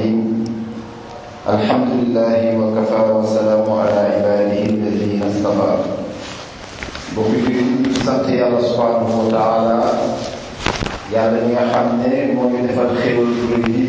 الرحيم الحمد لله وكفى وسلام على عباده الذين اصطفى bokk fi sant yàlla subhanahu wa taala yàlla ñi nga xam ne moo ñu defal xéwal yu rëy yi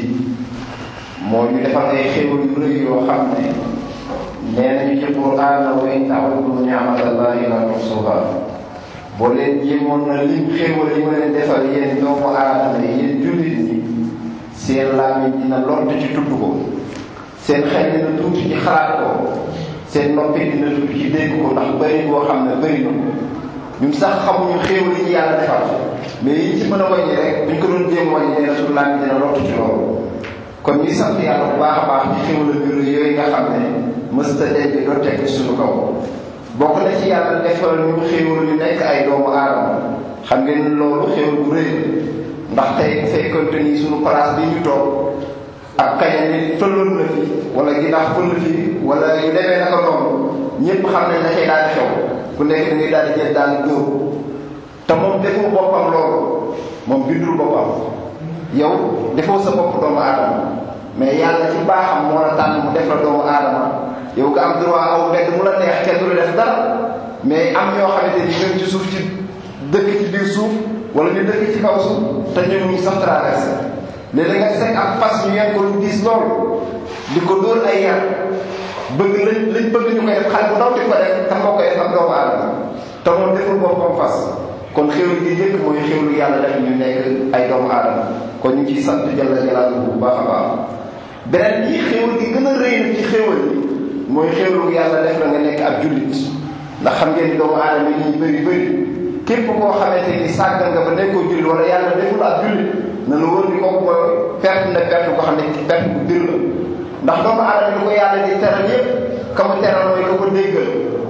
moo ñu defal ay xéwal yu rëy yoo xam ne nee nañu ci Qur'aan wa in ta'uddu ni'matallahi la tuhsuha boo leen jéemoon na lim xéwal yi ma leen defal yéen doomu aadama yi yéen jullit ñi seen làmmiñ dina lott ci tudd ko seen xel dina tuuti ci xalaat ko seen noppi dina tuuti ci dégg ko ndax bëri boo xam ne bëri na ñun sax xamuñu xéewal yi ñu yàlla defal mais yi ci mën a wàññi rek buñ ko doon jéem wàññi nee na suñu làmmiñ dina lott ci loolu kon ñuy sant yàlla bu baax a baax ci xéewal biir yooyu nga xam ne mësta dee bi doo tekk suñu kaw bokk na ci yàlla defal ñu xéewal yu nekk ay doomu aadama xam ngeen loolu xéewal bu rëy ndax tey bu fekkonte ni suñu place bi ñu toog ak kaña ni fëlloon na fi wala ginnaaw fëll fi wala yu demee naka noonu ñëpp xam ne dafay daal di xew ku nekk da ngay daal di jël daal di dóor te moom defoo boppam loolu moom bindul boppam yow defoo sa bopp doomu aadama mais yàlla ci baaxam moo la tànn mu def la doomu aadama yow nga am droit aw mbedd mu la neex kenn du la def dara mais am ñoo xamante ni ñoom ci suuf ci dëkk ci biir suuf wala ñu dëkk ci kaw suuf te ñoom ñu sax traversé léeg-léeg nga seet ak fas ñu yeen ko lu diis loolu di ko dóor ay yar bëgg lañ lañ bëgg ñu koy def xale bu ndaw di ko def te moo koy def ak doomu aadama te moom deful boppam fas kon xéwal gi njëkk mooy xéwlu yàlla def ñu nekk ay doomu aadama kon ñu ngi ciy sant jalla jalaaluhu bu baax a baax beneen bi xéwal gi gën a rëy na ci xéwal yi mooy xéwlu yàlla def la nga nekk ab jullit ndax xam ngeen ni doomu aadama yi ñu bëri bëri képp koo xamante ni sàggal nga ba nekkoo jullit wala yàlla deful ab jullit na la wóor ni kooku mooy perte na perte ko xam ne perte bu bir la ndax doomu aadama ni ko yàlla di teral yépp ka mu teral mooy ka ko déggal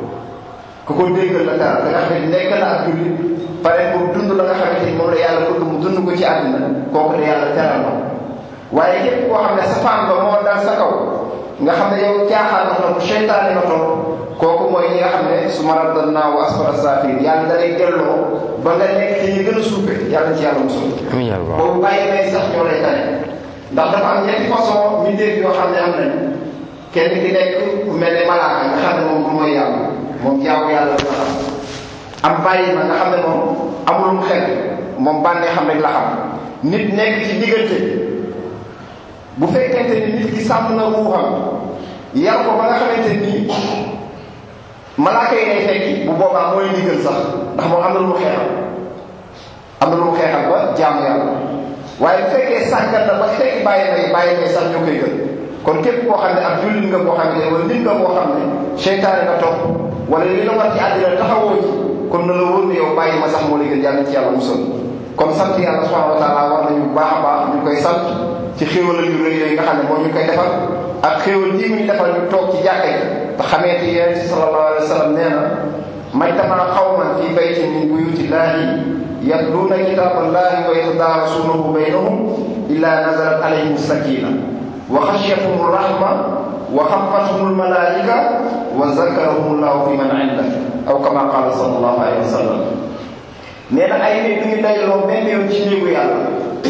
ka ko déggal la teral da nga xam ne nekk na ak jullit pare pour dund la nga xamante ni moom la yàlla bëgg mu dund ko ci àddina kooku de yàlla teral na waaye képp koo xam ne sa faam ba moo dal sa kaw nga xam ne yow caaxaan nga topp seytaane nga topp kooku mooy ñi nga xam ne su ma radal naa wa asfala saafiliin yàlla da lay delloo ba nga nekk ci ñi gën a suufe yàlla ci yàlla musul boobu bàyyi may sax ñoo lay tane ndax dafa am ñetti façon mbindeef yoo xam ne am nañ kenn ki nekk ku mel ne malaaka nga xam ne moom du mooy yàlla moom jaamu yàlla la xam am bàyyi ma nga xam ne moom amulum xel moom bànnee xam rek la xam nit nekk ci diggante bu fekkente ni nit ki sàmm na ruuxam yar ko ba nga xamante nii malaaka yi day fekki bu boobaa mooy ndigal sax ndax moom am na lu mu xeexal am na lu mu xeexal ba jaamu yàlla waaye bu fekkee sàggat na ba fekk bàyyi may bàyyi may sax ñoo koy gën kon képp koo xam ne ab jullit nga boo xam ne wala nit nga boo xam ne seytaane nga topp wala li la war ci àddina taxawoo ci kon na la wóor ne yow bàyyi ma sax moo lay gën yàlla ci yàlla musal kon sant yàlla subhanahu wa taala war nañu bu baax a baax ñu koy sant ci xéewal yu rëy yooyu nga xam ne moom ñu koy defal ak xéewal yi mu ñu defal ñu toog ci jàkka ji te xamee te yonent bi sallallahu alayhi wa sallam nee na majtama qawman fi baytin min buyutillahi yatluuna kitaballahi wa yatadarasuunahu baynahum illa nazalat alayhim sakina wa xashiyatuhum rahma wa xafathum almalaika wa zakarahum llahu fi man inda aw kama qala sallallahu alayhi wa sallam nee na ay nit ñu dajaloo benn yoon ci néegu yàlla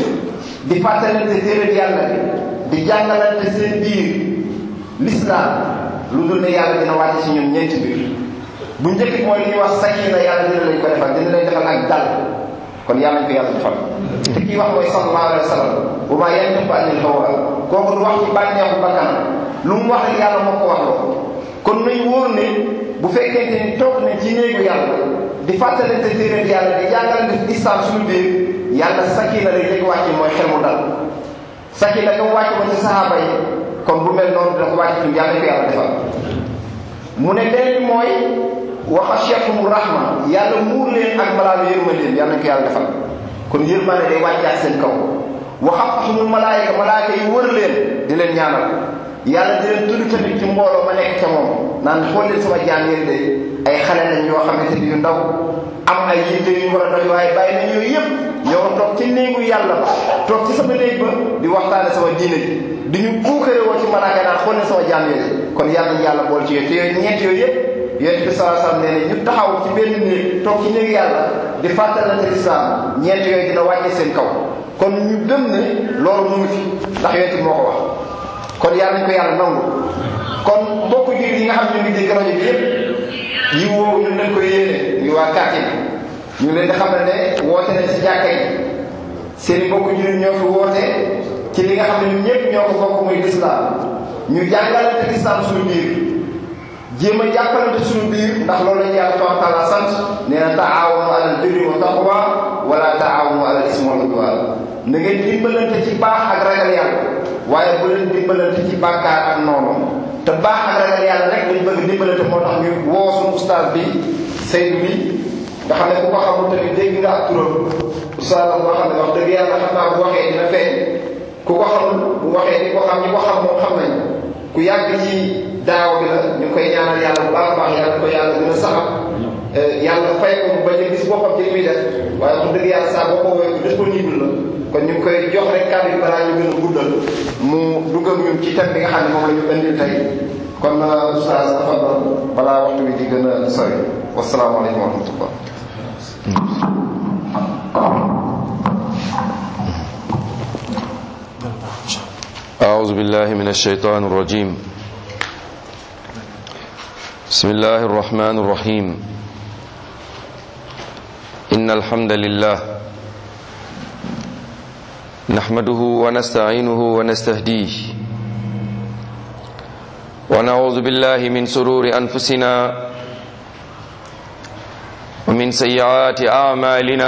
di fàttalante téere yàlla bi di jàngalante seen biir l'islam lu dul ne yàlla dina wàcc ci ñoom ñeenti biir bu njëkk mooy li ñuy wax sakina yàlla dina lañ ko defal dina lay defal ak dal kon yàlla ñu ko yàlla defal te kii wax mooy sallallahu alayhi wa sallam wa maa yantiqu anil hawa kooku du wax ci bànneexu bakkan lu mu wax rek yàlla moo ko wax loo kon nañ wóor ne bu fekkente ni toog nañ ci néegu yàlla di fàttalante téere yàlla di jàngalante islam suñu biir yàlla sakina lay dégg wàcc mooy xel mu dal sakina nga wàcc ko ci sahaaba yi kon bu mel noonu dina ko wàcc ci yàlla ko yàlla defal mu ne beneen bi mooy wa xashiyatuhum rahma yàlla muur leen ak malaanu yërmandeem yàlla ko yàlla defal kon yërmande day wàccaat seen kaw wa xafathumul malaayika malaayika yi wër leen di leen ñaanal yàlla di leen tudd tamit ci mbooloo ma nekk ca moom naan xool leen sama jaam yéen de ay xale lañ yoo xamante ni yu ndaw am ay yitte yu war a doy waaye bàyyi nañ yooyu yëpp ñoo toog ci néegu yàlla ba toog ci sama néeg ba di waxtaane sama diine ji di ñu puukare woo ci malaaka naan xool leen sama jaam yéen kon yàlla nañ yàlla bool ci yooyu te yooyu ñeent yooyu yëpp yonent bi sallallahu alayhi wasallam nee na ñu taxaw ci benn néeg toog ci néegu yàlla di fàttalante lislaam ñeent yooyu dina wàcce seen kaw kon ñu gëm ne loolu mu ngi fi ndax yonent bi moo ko wax kon yàlla nañ ko yàlla nangu kon mbokku jullit yi nga xam ne ñu ngi dégg rajo bi yépp yi woowu ñun nañ koy yéene ñu waa quartier bi ñu leen di xam ne ne woote nañ si jàkka yi seen i mbokku jullit ñoo fi woote ci li nga xam ne ñun ñëpp ñoo ko bokk muy lislaam ñu jàngalante lislaam suñu biir jéem a jàppalante suñu biir ndax loolu lañu yàlla subhanahu wa taala sant nee na taawanu alal birri wa taqwa wala taawanu alal ismi wal udwan na ngeen dimbalante ci baax ak ragal yàlla waaye bu leen dimbalante ci bàkkaar ak noonu te baax ak ragal yàlla rek lañ bëgg dimbalante moo tax ñu woo suñu ustaas bi Seydou bi nga xam ne ku ko xamul tamit dégg nga ak turam ustaas la boo xam ne wax dëgg yàlla xam naa bu waxee dina feeñ ku ko xamul bu waxee di ko xam ñi ko xam moom xam nañ ku yàgg ci daaw bi la ñu koy ñaanal yàlla bu baax a baax yàlla ko yàlla gën a saxal yàlla fay ko bañ a gis boppam ci li muy def waaye wax dëgg yàlla saa boo ko woowee disponible la kon ñu ngi koy jox rek kàddu yi balaa ñu gën a guddal mu dugg ak ñun ci thème bi nga xam ne moom la ñu indil tey kon oustaz dafa doon balaa waxtu bi di gën a sori wasalaamaaleykum wa rahmatullah أعوذ بالله من الشيطان الرجيم بسم الله الرحمن الرحيم إن الحمد لله نحمده ونستعينه ونستهديه ونعوذ بالله من سرور أنفسنا ومن سيئات أعمالنا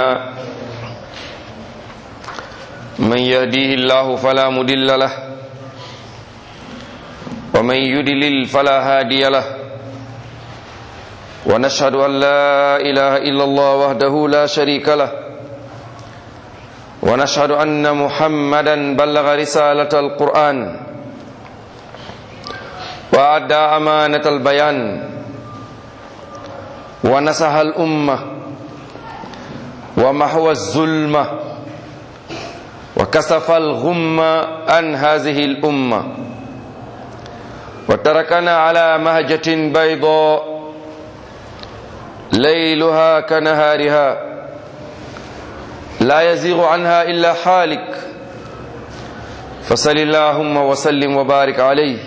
من يهديه الله فلا مضل له ومن يدلل فلا هادي له ونشهد أن لا إله إلا الله وحده لا شريك له ونشهد أن محمدا بلغ رسالة القرآن وأدى أمانة البيان ونصح الأمة ومحو الظلمة وكسف الغم عن هذه الأمة وتركنا على مهجة بيضاء ليلها كنهارها لا يزيغ عنها إلا حالك فصل اللهم وسلم وبارك عليه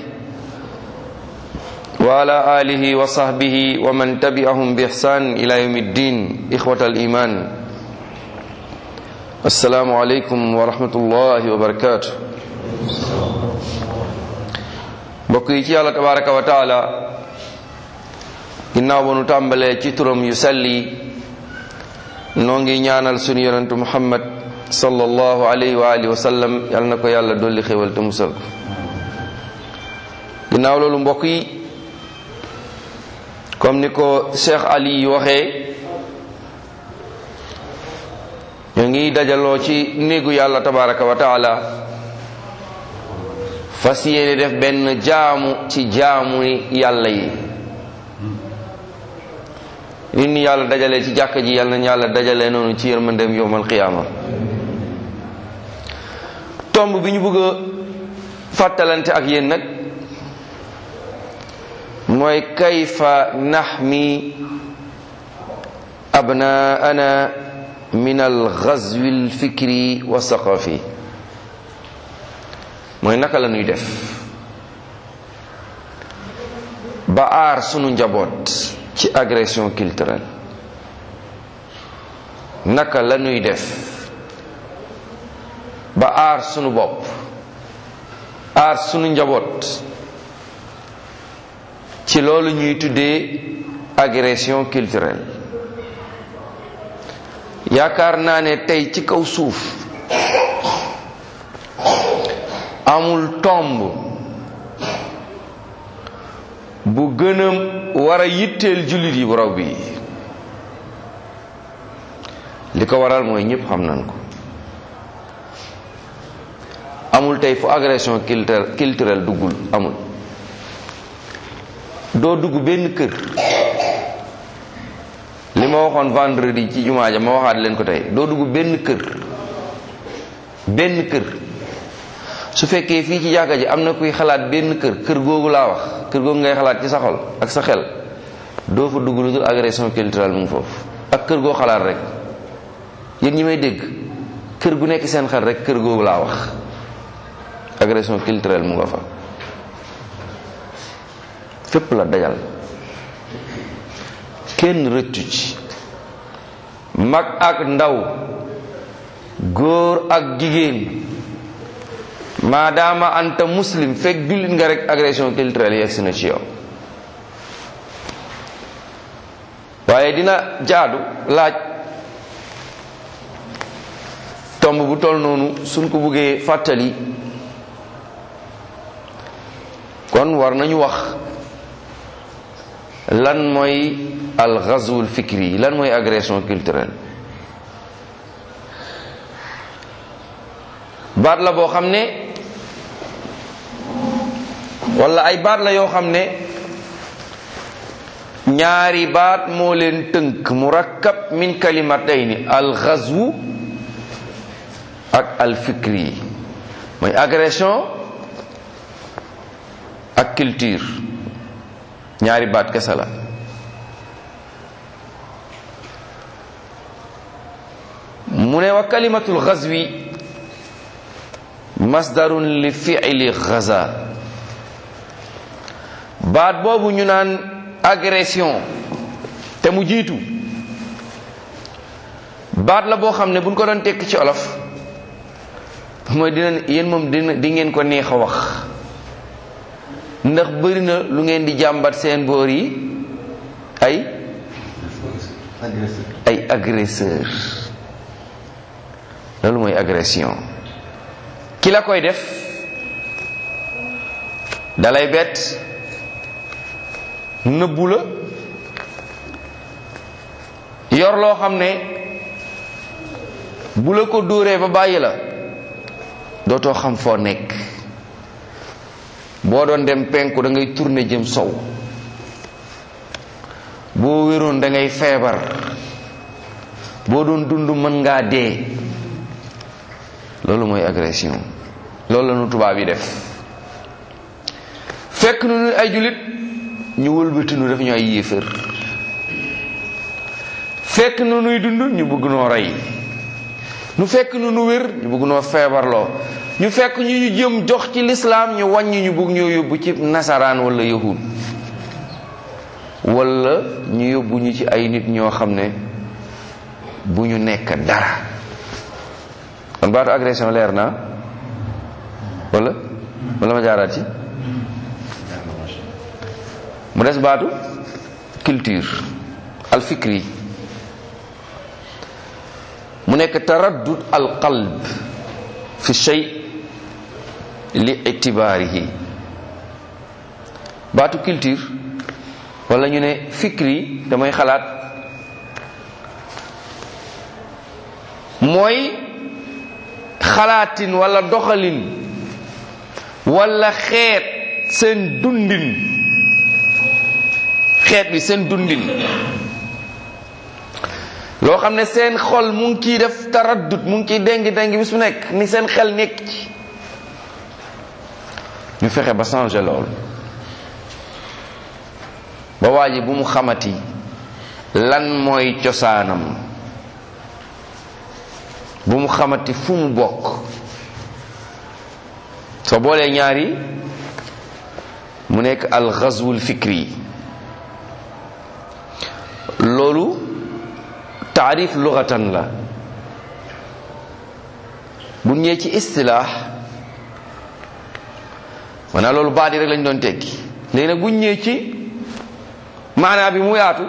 وعلى آله وصحبه ومن تبعهم بإحسان إلى يوم الدين إخوة الإيمان السلام عليكم ورحمة الله وبركاته mbokk yi ci yàlla tabaraka wa taala ginnaaw ba nu tàmbalee ci turam yu selli noo ngi ñaanal sunu yonentu muhammad sallallahu alayhi wa alihi wa sallam yal na ko yàlla dolli xéwal te musal ko ginnaaw loolu mbokk yi comme ni ko cheikh ali waxee ñu ngi dajaloo ci néegu yàlla tabaraka wa taala fas yéene def benn jaamu ci jaamu yàlla yi nit ñi yàlla dajale ci jàkka ji yàlla nañu yàlla dajale noonu ci yërmandeem yowmal qiyaama tomb bi ñu bëgg a fàttalante ak yéen nag mooy kayfa naxmi abnaana min alxazwi alfikri wa saqafi mooy naka la ñuy def ba aar sunu njaboot ci agression culturelle naka la ñuy def ba aar sunu bopp aar sunu njaboot ci loolu ñuy tuddee agression culturelle yaakaar naa ne tey ci kaw suuf amul tomb bu gën a war a yitteel jullit yi bu raw bi li ko waral mooy ñëpp xam nañ ko amul tey fu agression culturelle duggul amul doo dugg benn kër li ma waxoon vendredi ci jumaa ja ma waxaat leen ko tey doo dugg benn kër benn kër su fekkee fii ci jàkka ji am na kuy xalaat benn kër kër googu laa wax kër googu ngay xalaat ci sa xol ak sa xel doo fa dugg lu dul agression culturelle mu ngi foofu ak kër goo xalaat rek yéen ñi may dégg kër gu nekk seen xel rek kër googu laa wax agression culturelle mu nga fa fépp la dajal kenn rëccu ci mag ak ndaw góor ak jigéen maadaama anta muslim fekk jullit nga rek agression culturelle yegg si na ci yow waaye dina jaadu laaj tomb bu toll noonu suñ ko buggee fàttali kon war nañu wax lan mooy al ghazwul fikri lan mooy agression culturelle baat la boo xam ne wala ay baat la yoo xam ne ñaari baat moo leen tënk murakkab min kalimatayni al ghazwu ak al fikri mooy agression ak culture ñaari baat kese la mu ne wa kalimatul ghazwi masdarun li fi'li ghaza baat boobu ñu naan agression te mu jiitu baat la boo xam ne buñ ko doon tekk ci olof mooy dina yéen moom dina di ngeen ko neex a wax ndax bëri na lu ngeen di jàmbat seen boor yi ay ay agresseur loolu mooy agression ki la koy def dalay bett nëbbu la yor loo xam ne bu la ko dóoree ba bàyyi la dootoo xam foo nekk boo doon dem penku da ngay tourner jëm sow boo wéroon da ngay feebar boo doon dund mën ngaa dee loolu mooy agression loolu la nu tubaab yi def fekk nu nu ay jullit ñu wëlbati nu def ñu ay yéefër fekk nu nuy dund ñu bëgg noo rey nu fekk nu nu wér ñu bëgg noo feebarloo ñu fekk ñu ñu jëm jox ci lislaam ñu wàññi ñu bëgg ñoo yóbbu ci nasaraan wala yahud wala ñu yóbbu ñu ci ay nit ñoo xam ne bu ñu nekk dara kon baatu agression leer na wala wala ma jaaraat ci mu des baatu culture al fikri mu nekk taraddud al qalb fi shay li itibaarihi baatu culture wala ñu ne fikri damay xalaat mooy xalaatin wala doxalin wala xeet seen dundin xeet bi seen dundin loo xam ne seen xol mu ngi ciy def taraddut mu ngi ciy déngi déngi bis bu nekk ni seen xel nekk ci ñu fexe ba changer loolu ba waa ji bu mu xamati lan mooy cosaanam bu mu xamati fu mu bokk soo boolee ñaari mu nekk al ghazwul fikri loolu taarif lugatan la bu ñëwee ci istilaax maanaam loolu baat yi rek lañ doon tekki léegi nag bu ñëwee ci maanaa bi mu yaatu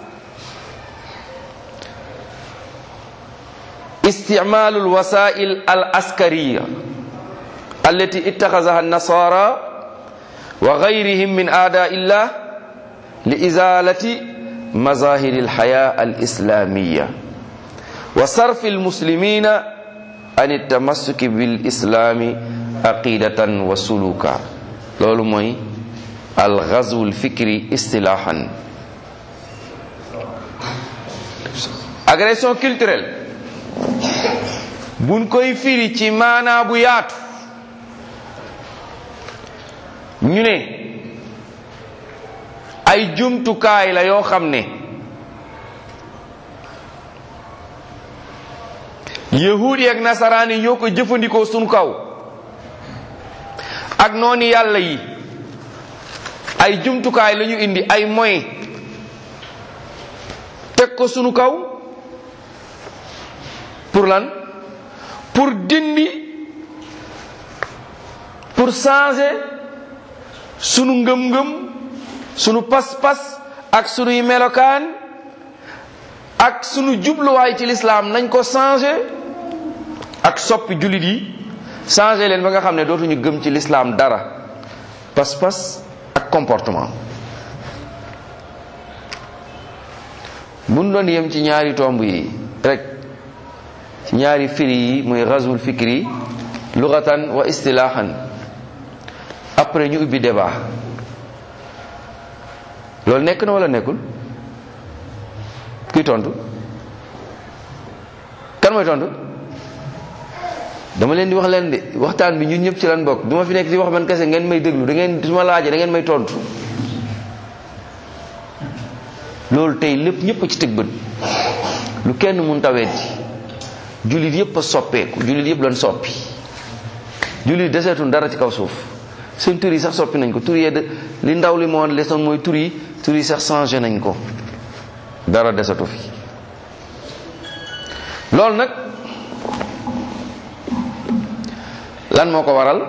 استعمال الوسائل العسكرية التي اتخذها النصارى وغيرهم من أعداء الله لإزالة مظاهر الحياة الإسلامية وصرف المسلمين عن التمسك بالإسلام عقيدة وسلوكا لولو موي الغزو الفكري اصطلاحا agression culturelle buñ koy firi ci maanaa bu yaatu ñu ne ay jumtukaay la yoo xam ne yahuud yi ak nasaraan yi ñoo ko jëfandikoo suñ kaw ak noonu yàlla yi ay jumtukaay la ñu indi ay moyens teg ko sunu kaw pour lan pour dindi pour changer sunu ngëm-ngëm sunu pas-pas ak sunuy melokaan ak sunu jubluwaay ci lislaam nañ ko changer ak soppi jullit yi changer leen ba nga xam ne dootuñu gëm ci lislaam dara pas-pas ak comportement mun doon yem ci ñaari tomb yi rek ci ñaari firi yi muy ghazwul fikri lughatan wa istilahan après ñu ubbi débat loolu nekk na wala nekkul kuy tontu kan mooy tontu dama leen di wax leen de waxtaan bi ñun ñëpp ci lan bokk du ma fi nekk di wax man kese ngeen may déglu da ngeen su ma laajee da ngeen may tontu loolu tey lépp ñëpp a ci tëg bët lu kenn mun taweeti jullit yëpp a soppeeku jullit yëpp lan soppi jullit deseetul dara ci kaw suuf seen tur yi sax soppi nañ ko tur yi de li ndaw li moo lesoon mooy tur yi tur yi sax changé nañ ko dara desatu fi loolu nag lan moo ko waral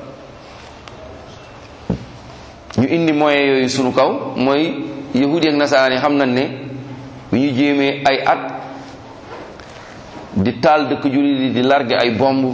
ñu indi moyens yooyu sunu kaw mooy yahudi ak nasaraan yi xam nañ ne bu ñu jéemee ay at di taal dëkk jullit yi di largué ay bomb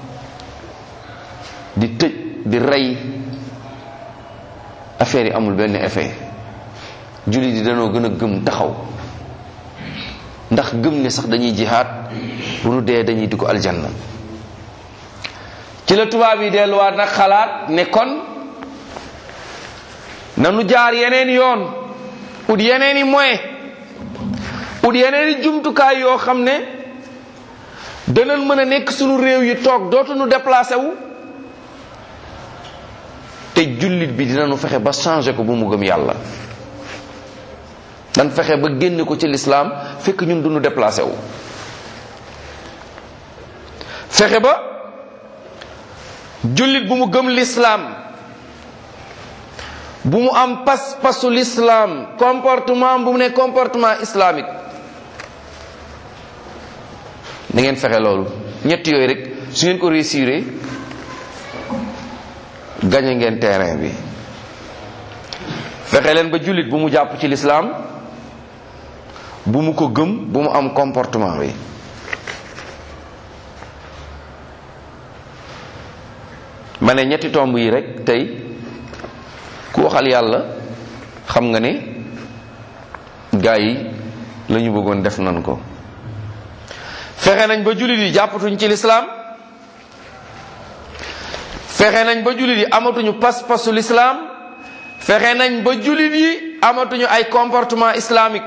di tëj di rey affaire yi amul benn effet jullit yi danoo gën a gëm taxaw ndax gëm ne sax dañuy jihaad bu nu dee dañuy dugg aljanna ci la tubaab yi delluwaat nag xalaat ne kon nanu jaar yeneen yoon ut yeneen i moyen ut yeneen i jumtukaay yoo xam ne danañ mën a nekk sunu réew yi toog dootuñu déplacé wu te jullit bi dinañu fexe ba changé ko bu mu gëm yàlla dan fexe ba génne ko ci lislaam fekk ñun duñu déplacé wu fexe ba jullit bu mu gëm lislaam bu mu am pas pasu lislaam comportement bu mu ne comportement islamique da ngeen fexe loolu ñett yooyu rek su ngeen ko réussir gañe ngeen terrain bi fexe leen ba jullit bu mu jàpp ci lislaam bu mu ko gëm bu mu am comportement bi ma ne ñetti tomb yi rek tey ku waxal yàlla xam nga ne gaa yi la ñu bëggoon def nan ko fexe nañ ba jullit yi jàppatuñ ci lislaam fexe nañ ba jullit yi amatuñu pas-pasu lislaam fexe nañ ba jullit yi amatuñu ay comportement islamique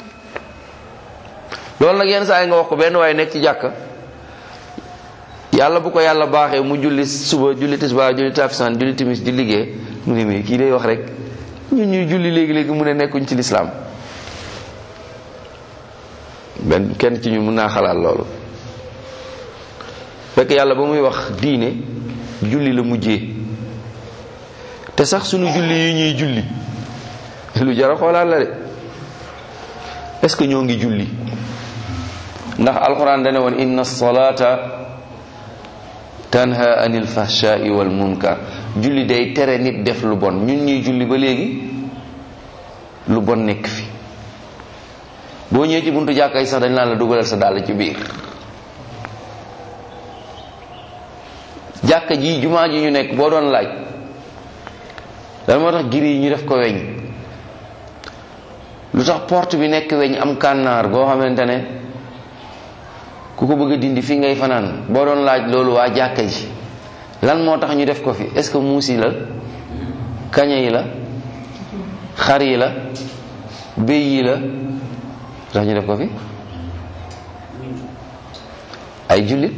loolu nag yenn saa yi nga wax ko benn waaye nekk ci jàkka yàlla bu ko yàlla baaxee mu julli suba julli tisbaar julli takkusaan julli timis di liggéey mu ne mii kii day wax rek ñun ñuy julli léegi-léegi mu ne nekkuñ ci lislaam benn kenn ci ñun mun naa xalaat loolu fekk yàlla ba muy wax diine julli la mujjee te sax sunu julli yi ñuy julli lu jara xoolaat la de est ce que ñoo ngi julli ndax alquran dane woon inna salata tanha anil fahshai wal munkar julli day tere nit def lu bon ñun ñuy julli ba léegi lu bon nekk fi boo ñëwee ci buntu jàkka yi sax dañ naan la dugalal sa dàll ci biir jàkka ji jumaa ji ñu nekk boo doon laaj lan moo tax giri yi ñu def ko weñ lu tax porte bi nekk weñ am kànnaar goo xamante ne ku ko bëgg a dindi fi ngay fanaan boo doon laaj loolu waa jàkka ji lan moo tax ñu def ko fi est-ce que muus yi la kaña yi la xar yi la béy yi la tax ñu def ko fi ay jullit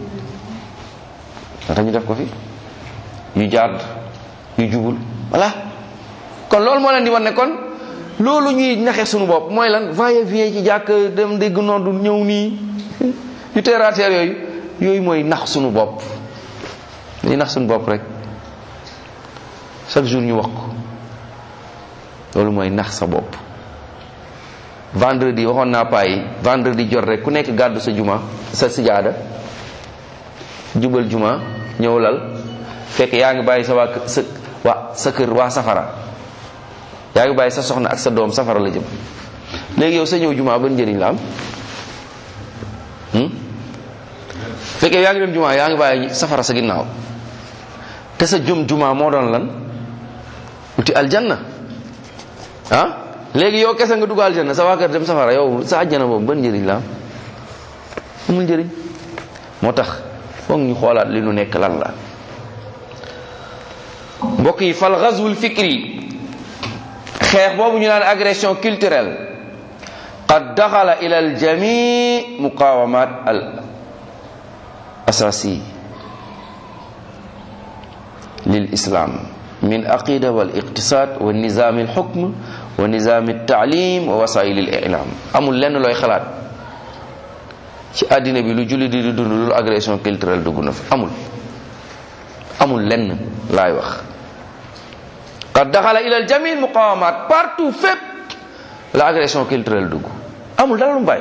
tax ñu def ko fi yu jàdd yu jubul voilà kon loolu moo leen di wan ne kon loolu ñuy naxe suñu bopp mooy lan va et vient ci jàkk dem dégg noddu ñëw nii yu terre à terre yooyu yooyu mooy nax suñu bopp dañuy nax suñu bopp rek chaque jour ñu wax ko loolu mooy nax sa bopp vendredi waxoon naa paa yi vendredi jot rek ku nekk gàddu sa juma sa sijaada jubal juma ñëw lal fekk yaa ngi bàyyi sa waa sa waa sa kër waa safara yaa ngi bàyyi sa soxna ak sa doom safara la jëm léegi yow sa ñëw juma ban njëriñ la am fekkee yaa ngi dem juma yaa ngi bàyyi safara sa ginnaaw te sa jëm juma moo doon lan uti aljanna ah léegi yow kese nga dugg aljanna sa waa kër dem safara yow sa àjjana boobu ban njëriñ la am amul njëriñ moo tax foog ñu xoolaat li nu nekk lan la mbokk yi fal ghazwul fikri xeex boobu ñu naan agression culturelle qad daxala ila al jami muqawamat al asasi lil islam min aqida wal iqtisad wa nizam al hukm wa nizam al taalim wa wasail al i'lam amul lenn looy xalaat ci àddina bi lu julli di dund lu agression culturelle dugg na fi amul amul lenn laay wax qad daxala ila al jami muqawamat partout fépp la agression culturelle dugg amul dara lu mbay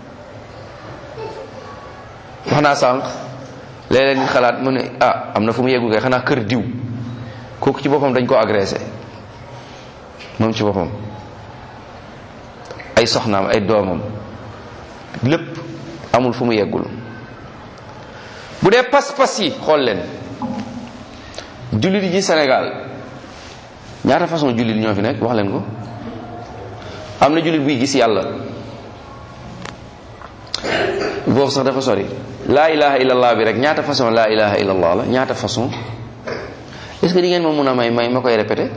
wax naa sànq léeg-léeg nit xalaat mu ne ah am na fu mu yeggu kay xanaa kër diw kooku ci boppam dañ ko agressé moom ci boppam ay soxnaam ay doomam lépp amul fu mu yeggul bu dee pas-pas yi xool leen jullit yi Sénégal ñaata façon jullit ñoo fi nekk wax leen ko am na jullit buy gis yàlla boobu sax dafa sori laa ilaha illallah bi rek ñaata façon laa ilaha illallah la ñaata façon est-ce que di ngeen ma mun a may may ma koy répété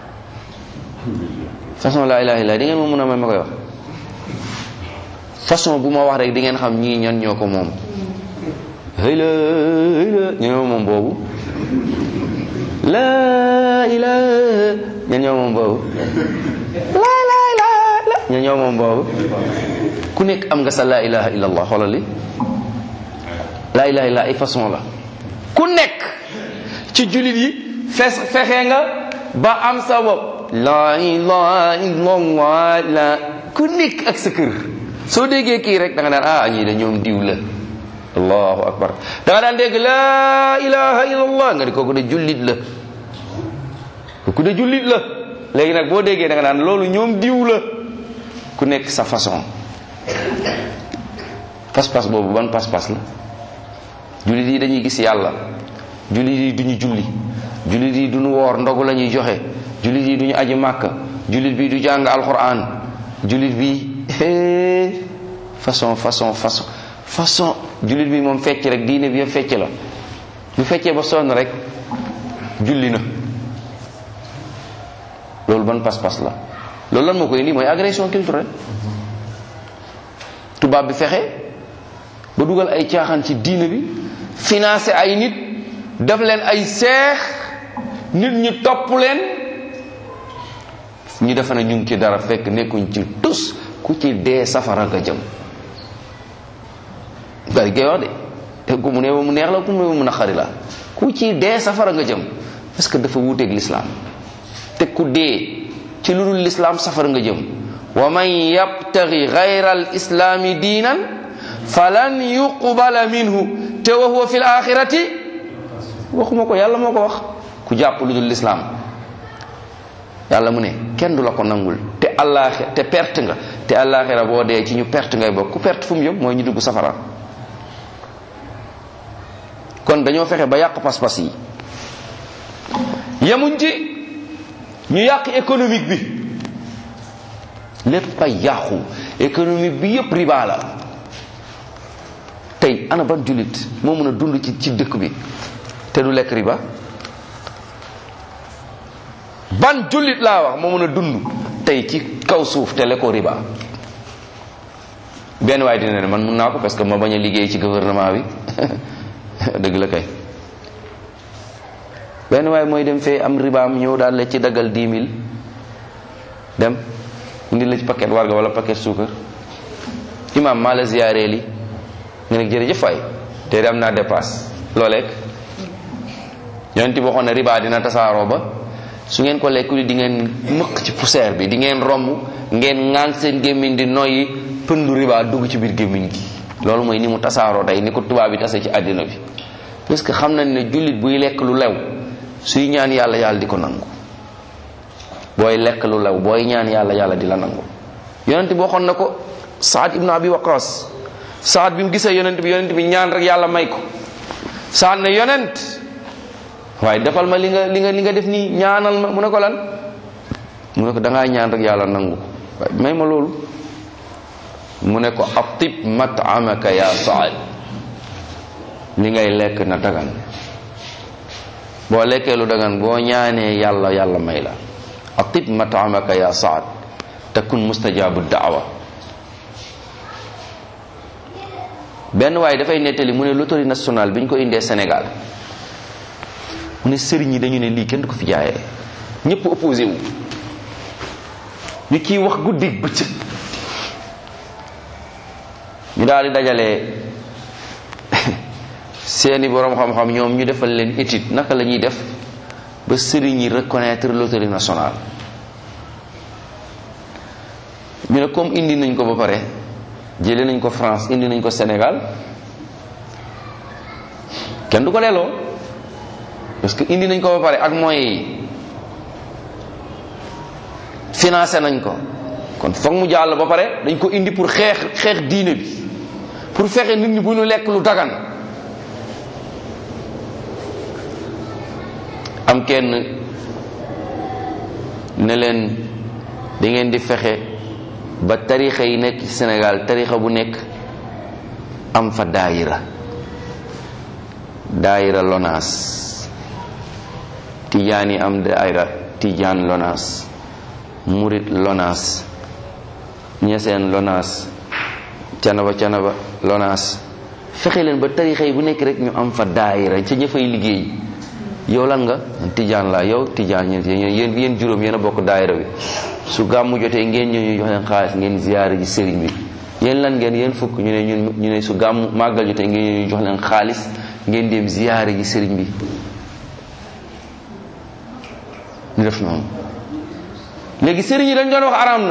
façon laa ilaha illallah di ngeen ma mun a may ma koy wax façon bu ma wax rek di ngeen xam ñii ñan ñoo ko moom hëy la hëy la ñoo moom boobu laa ilaha ñan ñoo moom boobu laa laa laa ñan ñoo moom boobu ku nekk am nga sa laa ilaha illallah xoolal li laa ilaha illallah ay façon la ku nekk ci jullit yi fes fexe nga ba am sa bopp laa ilaha illallah la ku nekk ak sa kër soo déggee kii rek da nga daan ah ñii da ñoom diw la allahu akbar da nga daan dégg laa ilaha illallah nga di kooku de jullit la kooku de jullit la léegi nag boo déggee da nga daan loolu ñoom diw la ku nekk sa façon pas-pas boobu ban pas-pas la jullit yi dañuy gis yàlla jullit yi duñu julli jullit yi duñu woor ndogu la ñuy joxe jullit yi duñu aji màkk jullit bi du jàng alquran jullit bi façon façon façon façon jullit bi moom fecc rek diine bi yëpp fecc la bu feccee ba sonn rek julli na loolu ban pas-pas la loolu lan moo koy indi mooy agression culturelle tubaab bi fexe ba dugal ay caaxaan ci diine bi financé ay nit def leen ay seex nit ñi topp leen ñu defe na ñu ngi ci dara fekk nekkuñ ci tus ku ci dee safara nga jëm bari gay wax de te ku mu ne mu neex la ku mu ne mu naqari la ku ci dee safara nga jëm parce que dafa wuuteeg lislaam te ku dee ci lu dul lislaam safara nga jëm wa man yabtaghi ghayra al islaami diinan falan yuqbala minhu te wa huwa fi l axirati waxuma ko yàlla moo ko wax ku jàpp lu dul lislaam yàlla mu ne kenn du la ko nangul te allaaxira te perte nga te allaaxira boo dee ci ñu perte ngay bokk ku perte fu mu jëm mooy ñu dugg safara kon dañoo fexe ba yàq pas-pas yi yemuñ ci ñu yàq économique bi lépp ay yàqu économique bi yépp riba la tey ana ban jullit moo mën a dund ci ci dëkk bi te du lekk riba ban jullit laa wax moo mën a dund tey ci kaw suuf te lekkoo riba benn waay dina ne man mun naa ko parce que ma bañ a liggéey ci gouvernement bi dëgg la kay benn waay mooy dem fee am ribaam ñëw daal la ci daggal 10 000 dem indi la ci paquet warga wala paquet suukar imam maa la ziyaaree li nga ne jërëjëf waay te am naa dépasse loo lekk yonent bi waxoon ne riba dina tasaaroo ba su ngeen ko lekkuli di ngeen mëq ci poussière bi di ngeen romb ngeen ŋaan seen gémmiñ di noyyi pëndu riba dugg ci biir gémmiñ gi loolu mooy ni mu tasaaroo tey ni ko tubaab bi tase ci àddina bi parce que xam nañ ne jullit buy lekk lu lew suy ñaan yàlla yàlla di ko nangu booy lekk lu lew booy ñaan yàlla yàlla di la nangu yonent bi waxoon na ko saad ibnu abi waqas saad bi mu gisee yonent bi yonent bi ñaan rek yàlla may ko saad ne yonent waaye defal ma li nga li nga li nga def nii ñaanal ma mu ne ko lan mu ne ko dangaa ñaan rek yàlla nangu waaye may ma loolu mu ne ko atib matamaka ya saad li ngay lekk na dagan boo lekkee lu dagan boo ñaanee yàlla yàlla may la atib matamaka ya saad takun mustajabu daawa benn waaye dafay nettali mu ne loterie nationale bi ñu ko indee Sénégal mu ne sëriñ yi dañu ne lii kenn du ko fi jaayee ñëpp opposé wu ñu kiy wax guddi bëccëg ñu daal di dajale seeni borom xam-xam ñoom ñu defal leen étude naka la ñuy def ba sëriñ yi reconnaître loterie nationale ñu ne comme indi nañ ko ba pare jëlee nañ ko France indi nañ ko Sénégal kenn du ko delloo parce que indi nañ ko ba pare ak moyens yi financé nañ ko kon foog mu jàll ba pare dañ ko indi pour xeex xeex diine bi pour fexe nit ñi bu ñu lekk lu dagan am kenn ne leen da ngeen di fexe ba tarixa yi nekk ci Sénégal tarixa bu nekk am fa daayira daayira lonaas tijaan yi am daayira tijaan lonaas murit lonaas ñeseen lonaas canaba canaba lonaas fexe leen ba tarixa yi bu nekk rek ñu am fa daayira ca ña fay liggéey yow lan nga tijaan la yow tijaan ñeen yéen yéen juróom yéen a bokk daayira bi su gàmmu jotee ngeen ñëw ñu jox leen xaalis ngeen ziyaare ji sëriñ bi yéen lan ngeen yéen fukk ñu ne ñun ñu ne su gàmmu màggal jotee ngeen ñëw ñu jox leen xaalis ngeen dem ziyaare ji sëriñ bi ñu def noonu léegi sëriñ yi dañ doon wax araam na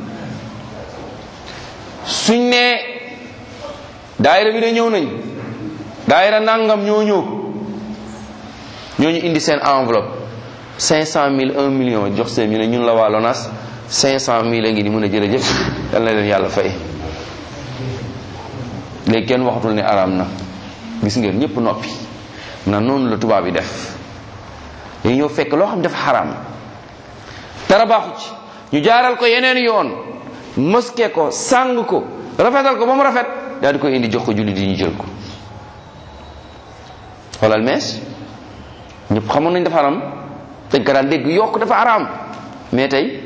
suñ ne daayira bi de ñëw nañ daayira nangam ñoo ñëw ñooñu indi seen enveloppe cinq cent mille un million jox seen ñu ne ñun la waa LONAS cinq cent mille a ngi ni mën a jërëjëf yal na leen yàlla fay léegi kenn waxatul ne araam na gis ngeen ñëpp noppi na noonu la tubaab yi def dañu ñëw fekk loo xam dafa xaraam dara baaxu ci ñu jaaral ko yeneen yoon moske ko sàng ko rafetal ko ba mu rafet daal di koy indi jox ko jullit yi ñu jël ko xoolal mees ñëpp xamoon nañ dafa xaram dañ ko daan dégg yokk dafa xaraam mais tey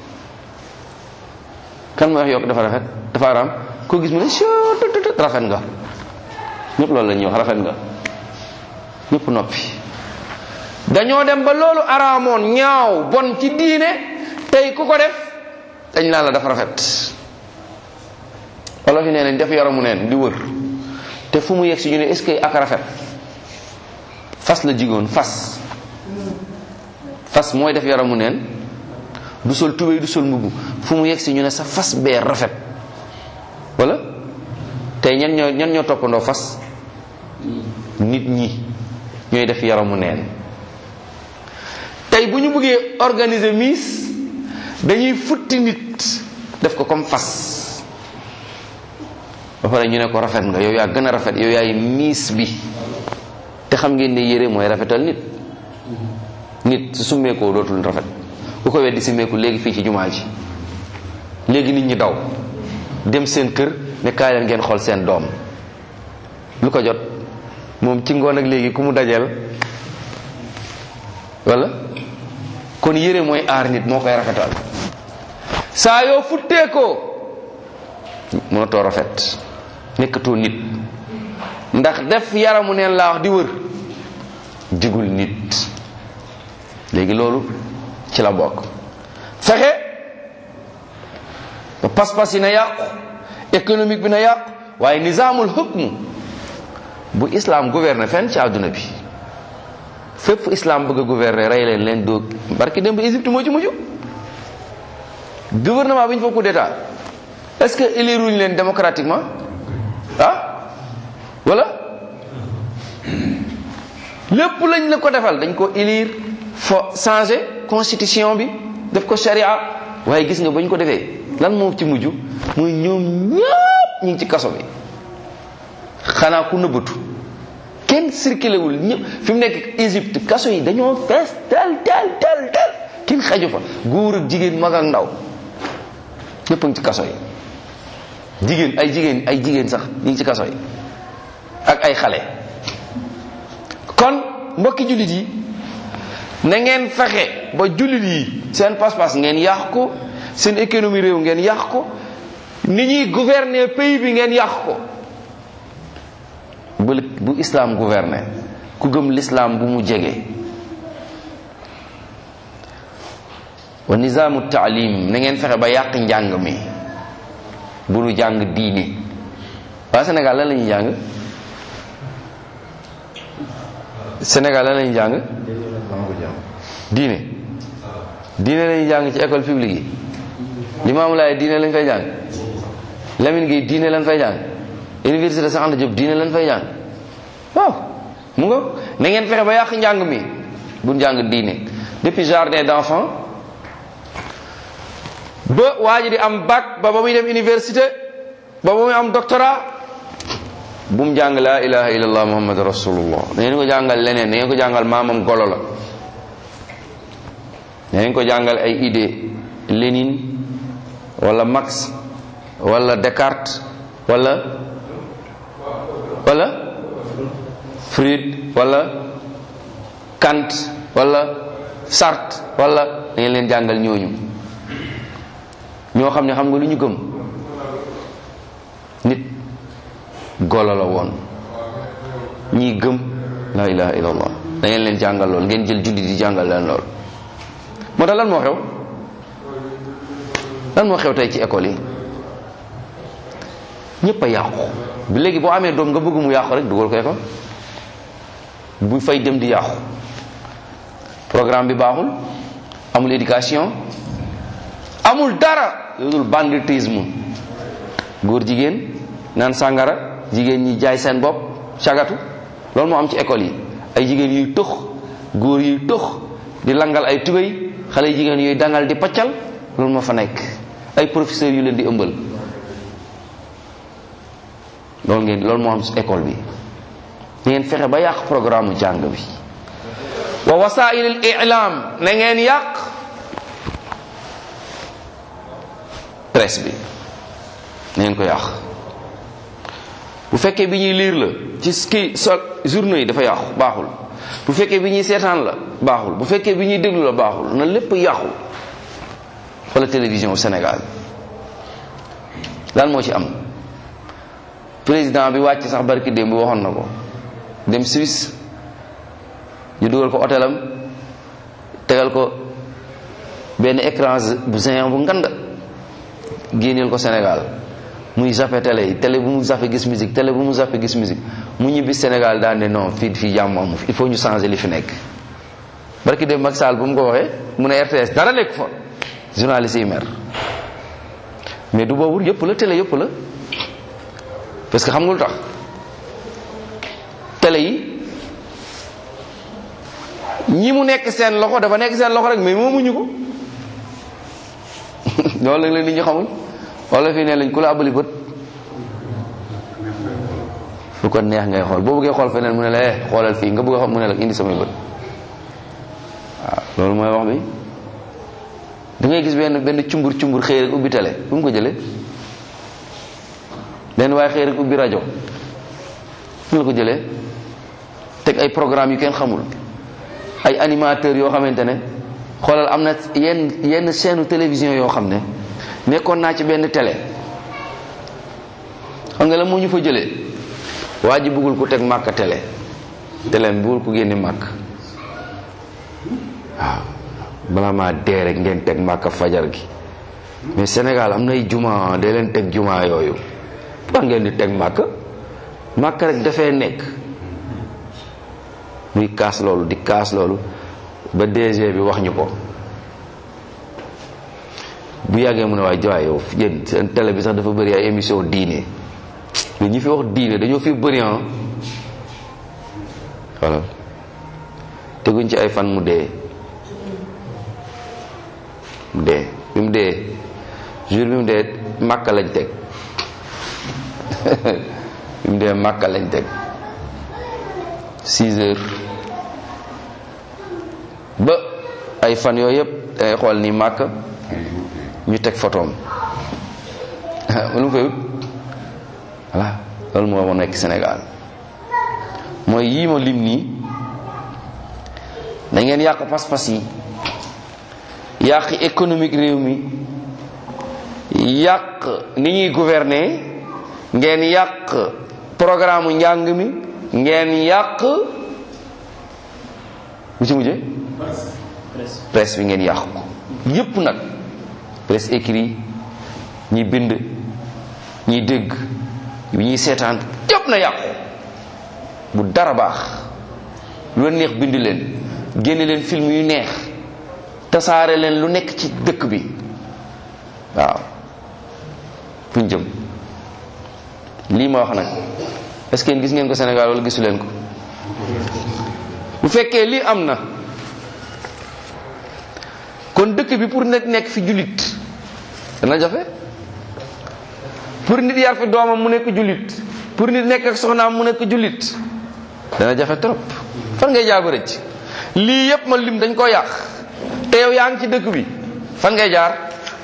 kan mooy wax yokk dafa rafet dafa xaraam koo gis mu ne sututut rafet nga ñëpp loolu la ñuy wax rafet nga ñëpp noppi dañoo dem ba loolu araamoon ñaaw bon ci diine tey ku ko def dañ naan la dafa rafet wala fi nee nañ def yaramu neen di wër te fu mu yegg si ñu ne est-ce que ak rafet fas la jigoon fas fas mooy def yaramu neen du sol tubéy du sol mbubb fu mu yegg si ñu ne sa fas bee rafet wala tey ñan ñoo ñan ñoo toppandoo fas nit ñi ñooy def yaramu neen tey bu ñu bëggee organiser miis dañuy futti nit def ko comme fas ba pare ñu ne ko rafet nga yow yaa gën a rafet yow yaay miis bi te xam ngeen ne yére mooy rafetal nit nit su summeekoo dootul rafet bu ko weddi summeeku léegi fii ci jumaa ji léegi nit ñi daw dem seen kër ne kaay leen ngeen xool seen doom lu ko jot moom ci ngoon ak léegi ku mu dajeel wala kon yére mooy aar nit moo koy rafetal saa yoo futteekoo mënatoo rafet nekkatoo nit ndax def yaramu neen laa wax di wër jigul nit léegi loolu ci la bokk fexe ba pas-pas yi na yàqu économique bi na yàqu waaye nizaamul hukm bu islam gouverne fenn ci àdduna bi fépp islam bëgg a gouverner rey leen leen dóog barki dem ba Égypte moo ci mujj gouvernement bi ñu fa coup d'état est-ce que élire wuñu leen démocratiquement ah wala lépp lañ la ko defal dañ ko élire fo changer constitution bi def ko sharia waaye gis nga bañ ko defee lan moo ci mujj muy ñoom ñëpp ñu ngi ci kaso bi xanaa ku nëbbatu kenn circulé wul ñëpp fi mu nekk Égypte kaso yi dañoo fees tel tel tel tel kenn xaju fa góor ak jigéen mag ak ndaw ñëpp a ngi ci kaso yi jigéen ay jigéen ay jigéen sax ñu ngi ci kaso yi ak ay xale kon mbokki jullit yi na ngeen fexe ba jullit yi seen pas-pas ngeen yàq ko seen économie réew ngeen yàq ko ni ñuy gouverner pays bi ngeen yàq ko bu bu islam gouverner ku gëm l'islam bu mu jege wa nizaamu taalim na ngeen fexe ba yàq njàng mi bu nu jàng diine waa Sénégal lan la ñuy jàng Sénégal lan la ñuy jàng diine diine lañuy jàng ci école publique yi Limaamu Laay diine lañ fay jàng Lamine Gueye diine lañ fay jàng université Cheikh Anta Diop diine lañ fay jàng waaw mu nga na ngeen fexe ba yàq njàng mi bu njàng diine depuis jardin d'enfants ba waa ji di am bac ba ba muy dem université ba ba muy am doctorat bu mu jàng laa ilaha illallah muhammad rasulullah da ngeen ko jàngal leneen da ngeen ko jàngal maamam golo la da ngeen ko jàngal ay idée Lénine wala Marx wala Descartes wala wala Freud wala Kant wala Sartre wala da ngeen leen jàngal ñooñu ñoo xam ne xam nga lu ñu gëm nit golo la woon ñii gëm la ilaha illallah da ngeen leen jàngal lool ngeen jël julli di jàngal leen lool moo tax lan moo xew lan moo xew tey ci école yi ñëpp a yàqu bi léegi boo amee doom nga bëgg mu yàqu rek dugal ko école bu fay dem di yàqu programme bi baaxul amul éducation amul dara lu dul banditisme góor jigéen naan sàngara jigéen ñi jaay seen bopp cagatu loolu moo am ci école yi ay jigéen yuy tux góor yuy tux di langal ay tubéy xale yu jigéen yooyu dangal di paccal loolu moo fa nekk ay professeurs yu leen di ëmbal loolu ngeen loolu moo am ci école bi ngeen fexe ba yàq programme jàng bi wa wasail al i'lam na ngeen yàq presse bi na ngeen ko yàq bu fekkee bi ñuy liir la ci kii so journaux yi dafa yàqu baaxul bu fekkee bi ñuy seetaan la baaxul bu fekkee bi ñuy déglu la baaxul na lépp yàqu wala télévision Sénégal lan moo ci am président bi wàcc sax barki démb waxoon na ko dem Suisse ñu dugal ko hôtelam tegal ko benn écran bu géant bu ngand génneel ko Sénégal muy zappe télé yi télé bu mu zappe gis musique télé bu mu zappe gis musique mu ñibbi Sénégal daan ne non fii fii jàmm amu il faut ñu changer li fi nekk barki dem Macky Sall bu mu ko waxee mu ne RTS dara nekk fa journaliste yi mer mais du boobu yëpp la télé yëpp la parce que xam nga lu tax télé yi ñi mu nekk seen loxo dafa nekk seen loxo rek mais moomuñu ko loolu la nit ñi xamul wala fii ne lañ ku la abali bët lu ko neex ngay xool boo bëggee xool feneen mu ne la eh xoolal fii nga bëgg a xool mu ne la indi samay bët waaw loolu mooy wax bi da ngay gis benn benn cumbur cumbur xëy rek ubbi télé bu mu ko jëlee benn waaye xëy rek ubbi rajo fu la ko jëlee teg ay programme yu kenn xamul ay animateurs yoo xamante ne xoolal am na yenn yenn chaîne télévision yoo xam ne nekkoon naa ci benn télé xam nga la moo ñu fa jëlee waa ji bëggul ko teg màkk télé télé bëggul ko génne màkk waaw bala maa dee rek ngeen teg màkk fajar gi mais Sénégal am nay juma de leen teg juma yooyu ba ngeen di teg màkk màkk rek dafay nekk muy kaas loolu di kaas loolu ba DG bi wax ñu ko bu yàggee mu ne waaye jowaay yow yéen seen télé bi sax dafa bëri ay émission diine mais ñi fi wax diine dañoo fi bëri ah voilà teguñ ci ay fan mu dee mu dee bi mu dee jour bi mu dee màkka lañ teg bi mu dee màkka lañ teg six heures ba ay fan yooyu yëpp dangay xool ni màkk ñu teg photoom lu mu fay wut voilà loolu moo ma nekk Sénégal mooy yii ma lim nii da ngeen yàq pas-pas yi yàq économique réew mi yàq ni ñuy gouverner ngeen yàq programme njàng mi ngeen yàq bu ci mujje presse bi ngeen yàq ko yépp nag presse écrit ñi bind ñi dégg ñi seetaan yépp na yàqu bu dara baax lu leen neex bind leen génne leen film yu neex tasaare leen lu nekk ci dëkk bi waaw fuñ jëm lii ma wax nag est-ce que gis ngeen ko Sénégal wala gisu leen ko bu fekkee lii am na kon dëkk bi pour nit nekk fi jullit dana jafe pour nit yar fi doomam mu nekk jullit pour nit nekk ak soxnaam mu nekk jullit dana jafe trop fan ngay jaar ba rëcc lii yépp ma lim dañ ko yàq te yow yaa ngi ci dëkk bi fan ngay jaar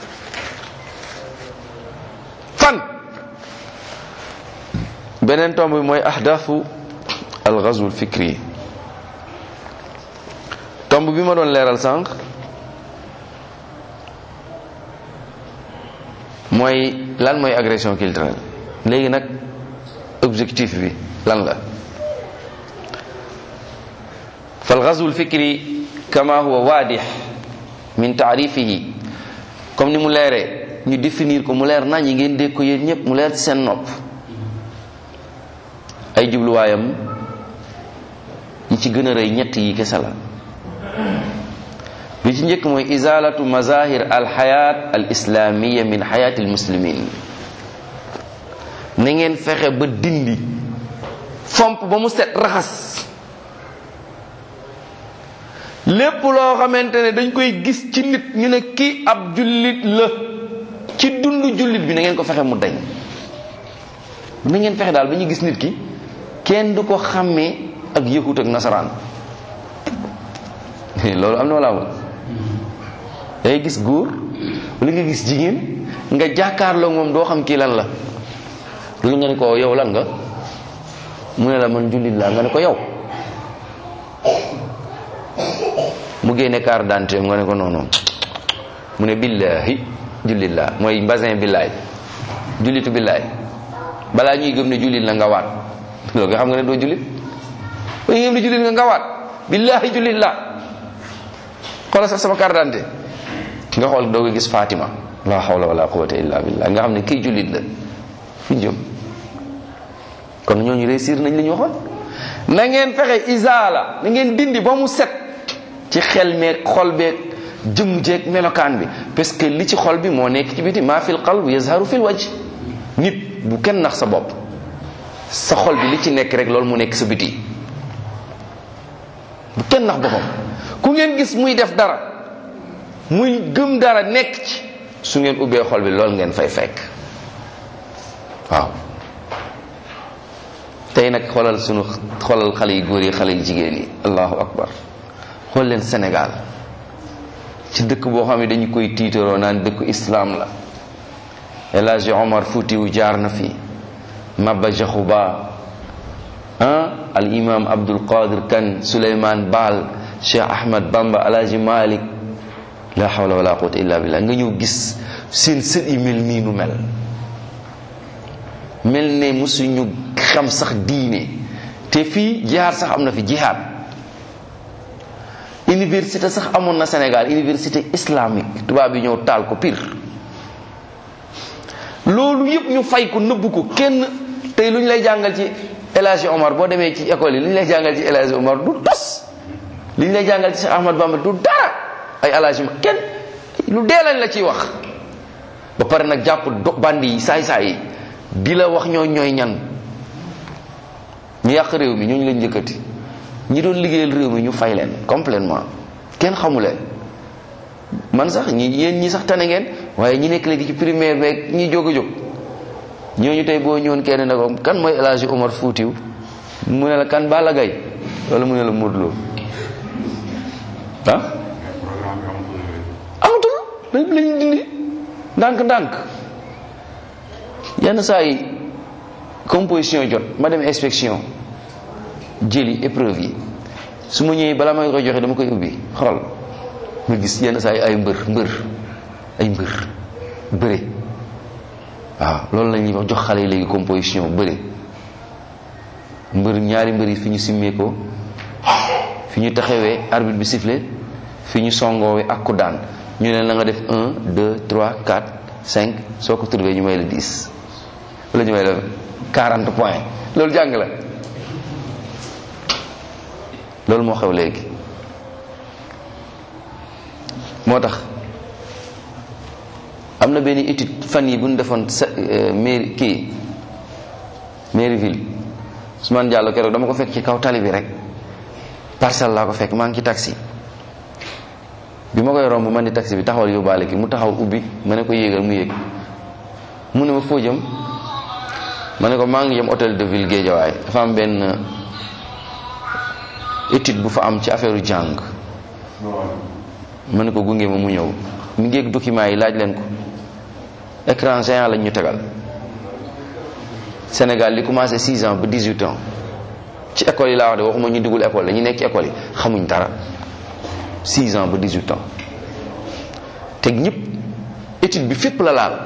fan beneen tomb bi mooy ahdafu al ghazw al fikri tomb bi ma doon leeral sànq mooy lan mooy agression culturelle léegi nag objectif bi lan la fal ghazw al fikri kama huwa waadix min taarifihi comme ni mu leeree ñu définir ko mu leer nañ yi ngeen dégg ko yéen ñëpp mu leer ci seen nopp ay jubluwaayam yi ci gën a rëy ñett yi kese la bi ci njëkk mooy izalatu mazahir al xayat al islamiya min xayati al muslimin na ngeen fexe ba dindi fomp ba mu set raxas lépp loo xamante ne dañ koy gis ci nit ñu ne kii ab jullit la ci dund jullit bi na ngeen ko fexe mu dañ na ngeen fexe daal ba ñu gis nit ki kenn du ko xàmmee ak yëhut ak nasaraan loolu am na wala amul dangay gis góor wala nga gis jigéen nga jàkkaarloo moom doo xam kii lan la loolu nga ne ko yow lan nga mu ne la man jullit laa nga ne ko yow mu génne carte d'identité nga ne ko non non mu ne billahi jullit laa mooy mbasin billaay jullitu billaay balaa ñuy gëm ne jullit la nga waat loolu nga xam nga ne doo jullit ba ñu gëm ne jullit nga nga waat billahi jullit laa xoolal sax sama carte d'identité nga xool doo ko gis Fatima la hawla wala quwwata illa billah nga xam ne kii jullit la fi jëm kon ñooñu réussir nañ li ñu waxoon na ngeen fexe isaala na ngeen dindi ba mu set ci xel meeg xol beeg jëmm jeeg melokaan bi parce que li ci xol bi moo nekk ci biti maa fil qalb yazharu fil wajh nit bu kenn nax sa bopp sa xol bi li ci nekk rek loolu mu nekk sa biti bu kenn nax boppam ku ngeen gis muy def dara muy gëm dara nekk ci su ngeen ubbee xol bi loolu ngeen fay fekk waaw tey nag xoolal sunu xoolal xale yu góor yi xale yu jigéen yi allahu akbar xool leen Sénégal ci dëkk boo xam ne dañu koy tiitaroo naan dëkku islam la El Hadji Omar Foutiou jaar na fi Maba Jaxu Ba ah al imam Abdul Qadir Kan Souleymane Baal Cheikh Ahmad Bamba El Hadji Malick la hawla wala quwwata illa billah nga ñëw gis seen sët yi mel nii nu mel mel ne musuñu xam sax diine te fii jihaad sax am na fi jihaad université sax amoon na Sénégal université islamique tubaab yi ñëw taal ko pire loolu yëpp ñu fay ko nëbb ko kenn tey lu ñu lay jàngal ci El Hadji Omar boo demee ci école yi li ñu lay jàngal ci El Hadji Omar du tos li ñu lay jàngal ci Cheikh Ahmad Bamba du dara ay El Hadji Omar kenn lu dee lañ la ciy wax ba pare nag jàpp do bandi yi saay-saay yi di la wax ñoo ñooy ñan ñu yàq réew mi ñooñu lañ njëkkati ñi doon liggéeyal réew mi ñu fay leen complètement kenn xamu leen man sax ñi yéen ñi sax tane ngeen waaye ñi nekk léegi ci primaire beeg ñi jóg a jóg ñooñu tey boo ñëwoon kenn ne ko kan mooy El Hadji Omar Foutiou mu ne la kan Balla Gaye wala mu ne la Modou Lo ah amatul lañ lañ dindi ndànk-ndànk yenn saa yi composition jot ma dem inspection jëli épreuve yi su ma ñëwee balaa may ko joxe dama koy ubbi xool nga gis yenn saa yi ay mbër mbër ay mbër bëre waaw loolu la ñuy wax jox xale yi léegi composition bëre mbër ñaari mbër yi fi ñu simmee ko fi ñu taxawee arbitre bi sifflé fi ñu songoowee ak ku daan ñu ne la nga def 1 2 3 4 5 soo ko trouvé ñu may la 10 wala ñu may la 40 points loolu jàng la loolu moo xew léegi moo tax am na benn étude fan yi bu ñu defoon sa mairie kii mairie ville Ousmane Diallo keroog dama ko fekk ci kaw tali bi rek parcelle laa ko fekk maa ngi ci taxi bi ma koy romb man di taxi bi taxawal yóbbaale ki mu taxaw ubbi ma ne ko yéegal mu yéeg mu ne ma foo jëm ma ne ko maa ngi jëm hôtel de ville Guédiawaye dafa am benn étude bu fa am ci affaire jàng ma ne ko gunge ma mu ñëw mi ngi document yi laaj leen ko écran géant lañ ñu tegal Sénégal li commencé 6 ans ba 18 ans ci école yi laa wax de waxuma ñu dugul école la ñu nekk ci école yi xamuñ dara 6 ans ba 18 ans te ñëpp étude bi fépp la laal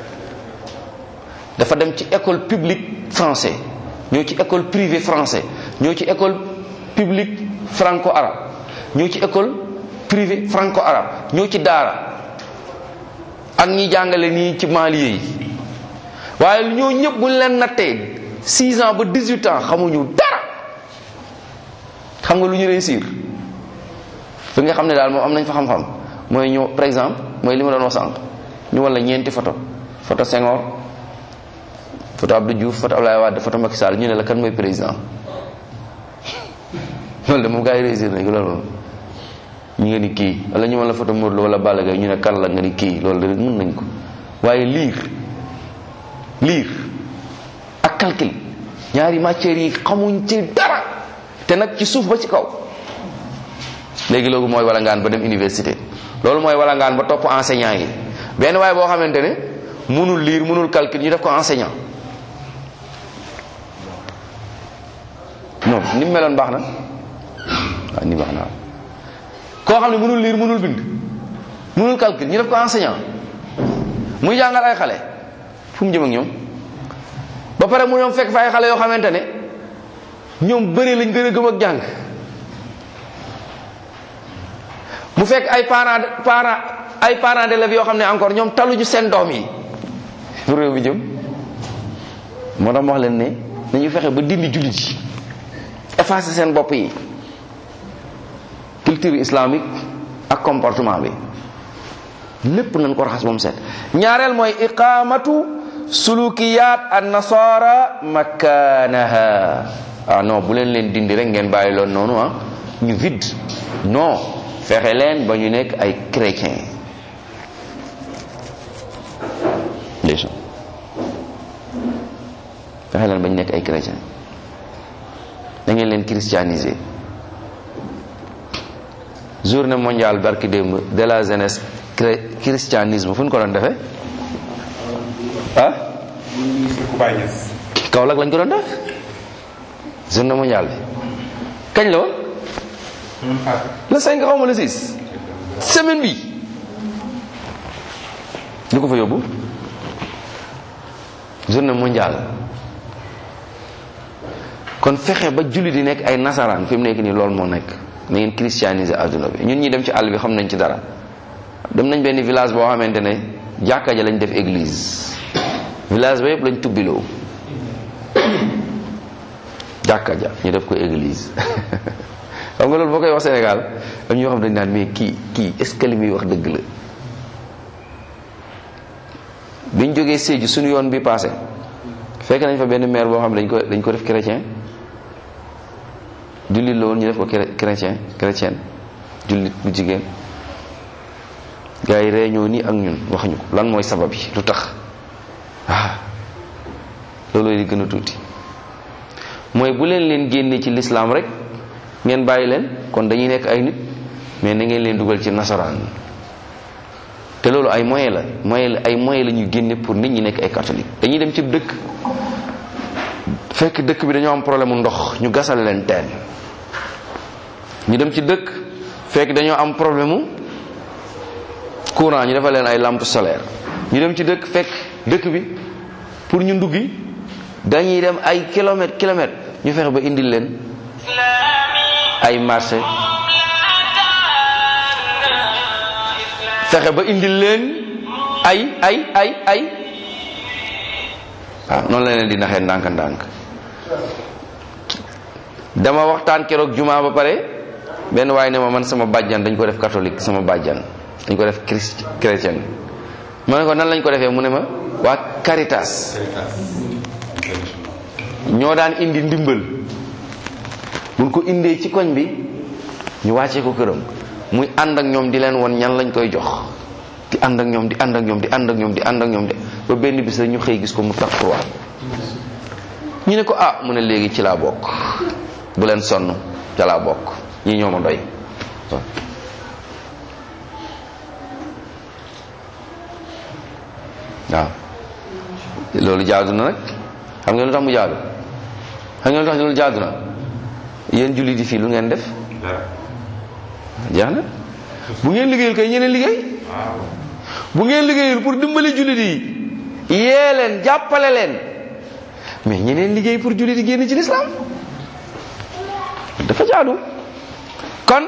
dafa dem ci école publique français ñoo ci école privée français ñoo ci école publique franco arabe ñoo ci école privée franco arabe ñoo ci daara ak ñi jàngale nii ci maaliye yi waaye ñoo ñëpp buñ leen nattee 6 ans ba 18 ans xamuñu dara xam nga lu ñu réussir fi nga xam ne daal moom am nañ fa xam-xam mooy ñëw par exemple mooy li ma doon wax sànq ñu wala ñeenti photo photo Senghor photo Abdou Diouf photo Abdoulaye Wade photo Macky Sall ñu ne la kan mooy président loolu de moom gars yi réussir nañ ko loolu moom ñu nga ni kii wala ñu mën la photo Modou Lo wala Balla Gaye ñu ne kan la nga ni kii loolu de mën nañ ko waaye liir liir ak calcul ñaari matières yi xamuñ ci dara te nag ci suuf ba ci kaw léegi loolu mooy wala ngaan ba dem université loolu mooy wala ngaan ba topp enseignant yi benn waaye boo xamante ne mënul lire mënul calcul ñu def ko enseignant non ni mu meloon baax na waaw ni baax na koo xam ne mënul lire mënul bind mënul calcul ñu def ko enseignant muy jàngal ay xale fu mu jëm ak ñoom ba pare mu ñoom fekk fa ay xale yoo xamante ne ñoom bëri lañ gën a gëm ak jàng mu fekk ay parents parents ay parents d'élèves yoo xam ne encore ñoom taluñu seen doom yi fu réew mi jëm moo tax wax leen ne nañu fexe ba dindi jullit yi effacer seen bopp yi culture islamique ak comportement bi lépp nañ ko raxas moom set ñaareel mooy iqamatu sulukiyat an nasara makanaha ah non bu leen leen dindi rek ngeen bàyyi loon noonu ah ñu vide non fexe leen ba ñu nekk ay chrétien ndeysaan fexe leen ba ñu nekk ay chrétien da ngeen leen christianiser journée mondiale barki démb de la jeunesse christianisme fu ñu ko doon defee ah Kaolack lañ ko doon def journée mondiale bi kañ la woon le 5 xaw ma le 6 semaine bi lu ko fa yóbbu journée mondiale kon fexe ba julli di nekk ay nasaraan fi mu nekk nii loolu moo nekk na ngeen christianiser adduna bi ñun ñi dem ci àll bi xam nañ ci dara dem nañ benn village boo xamante ne jàkka ja lañ def église village ba yëpp lañ tubbiloo jàkka ja ñu def ko église xam nga loolu boo koy wax Sénégal am ñoo xam dañ naan mais kii kii est ce que li muy wax dëgg la biñ jógee Sédhiou suñu yoon bi passé fekk nañ fa benn maire boo xam ne dañ ko dañ ko def chrétien jullit la woon ñu def ko chrétien chrétien jullit bu jigéen gars yi réunion nii ak ñun wax ñu ko lan mooy sabab yi lu tax ah looloo di gën a tuuti mooy bu leen leen génne ci lislaam rek ngeen bàyyi leen kon dañuy nekk ay nit mais na ngeen leen dugal ci nasaraan te loolu ay moyen la moyen la ay moyen la ñuy génne pour nit ñi nekk ay catholique dañuy dem ci dëkk fekk dëkk bi dañoo am problème mu ndox ñu gasal leen teen ñu dem ci dëkk fekk dañoo am problème mu courant ñu defal leen ay lampe solaire ñu dem ci dëkk fekk dëkk bi pour ñu nduggi dañuy dem ay kilomètres kilomètres ñu fexe ba indil leen ay marché fexe ba indil leen ay ay ay ay waaw noonu la leen di naxee ndànk-ndànk dama waxtaan keroog juma ba pare benn waaye ne ma man sama bàjjan dañ ko def catholique sama bàjjan dañ ko def christ chrétien ma ne ko nan lañ ko defee mu ne ma waa Caritas ñoo daan indi ndimbal mun ko indee ci koñ bi ñu wàccee ko këram muy ànd ak ñoom di leen won ñan lañ koy jox di ànd ak ñoom di ànd ak ñoom di ànd ak ñoom di ànd ak ñoom de ba benn bis rek ñu xëy gis ko mu tax croix ñu ne ko ah mu ne léegi ci laa bokk bu leen sonn ca laa bokk ñi ñoo ma doy waaw loolu jaadu na nag xam ngeen lu tax mu jaadu xam ngeen lu tax loolu jaadu na yéen jullit yi fii lu ngeen def jeex na bu ngeen liggéeyul kay ñeneen liggéey bu ngeen liggéeyul pour dimbali jullit yi yee leen jàppale leen mais ñeneen liggéey pour jullit yi génn ci lislaam dafa jaadu kon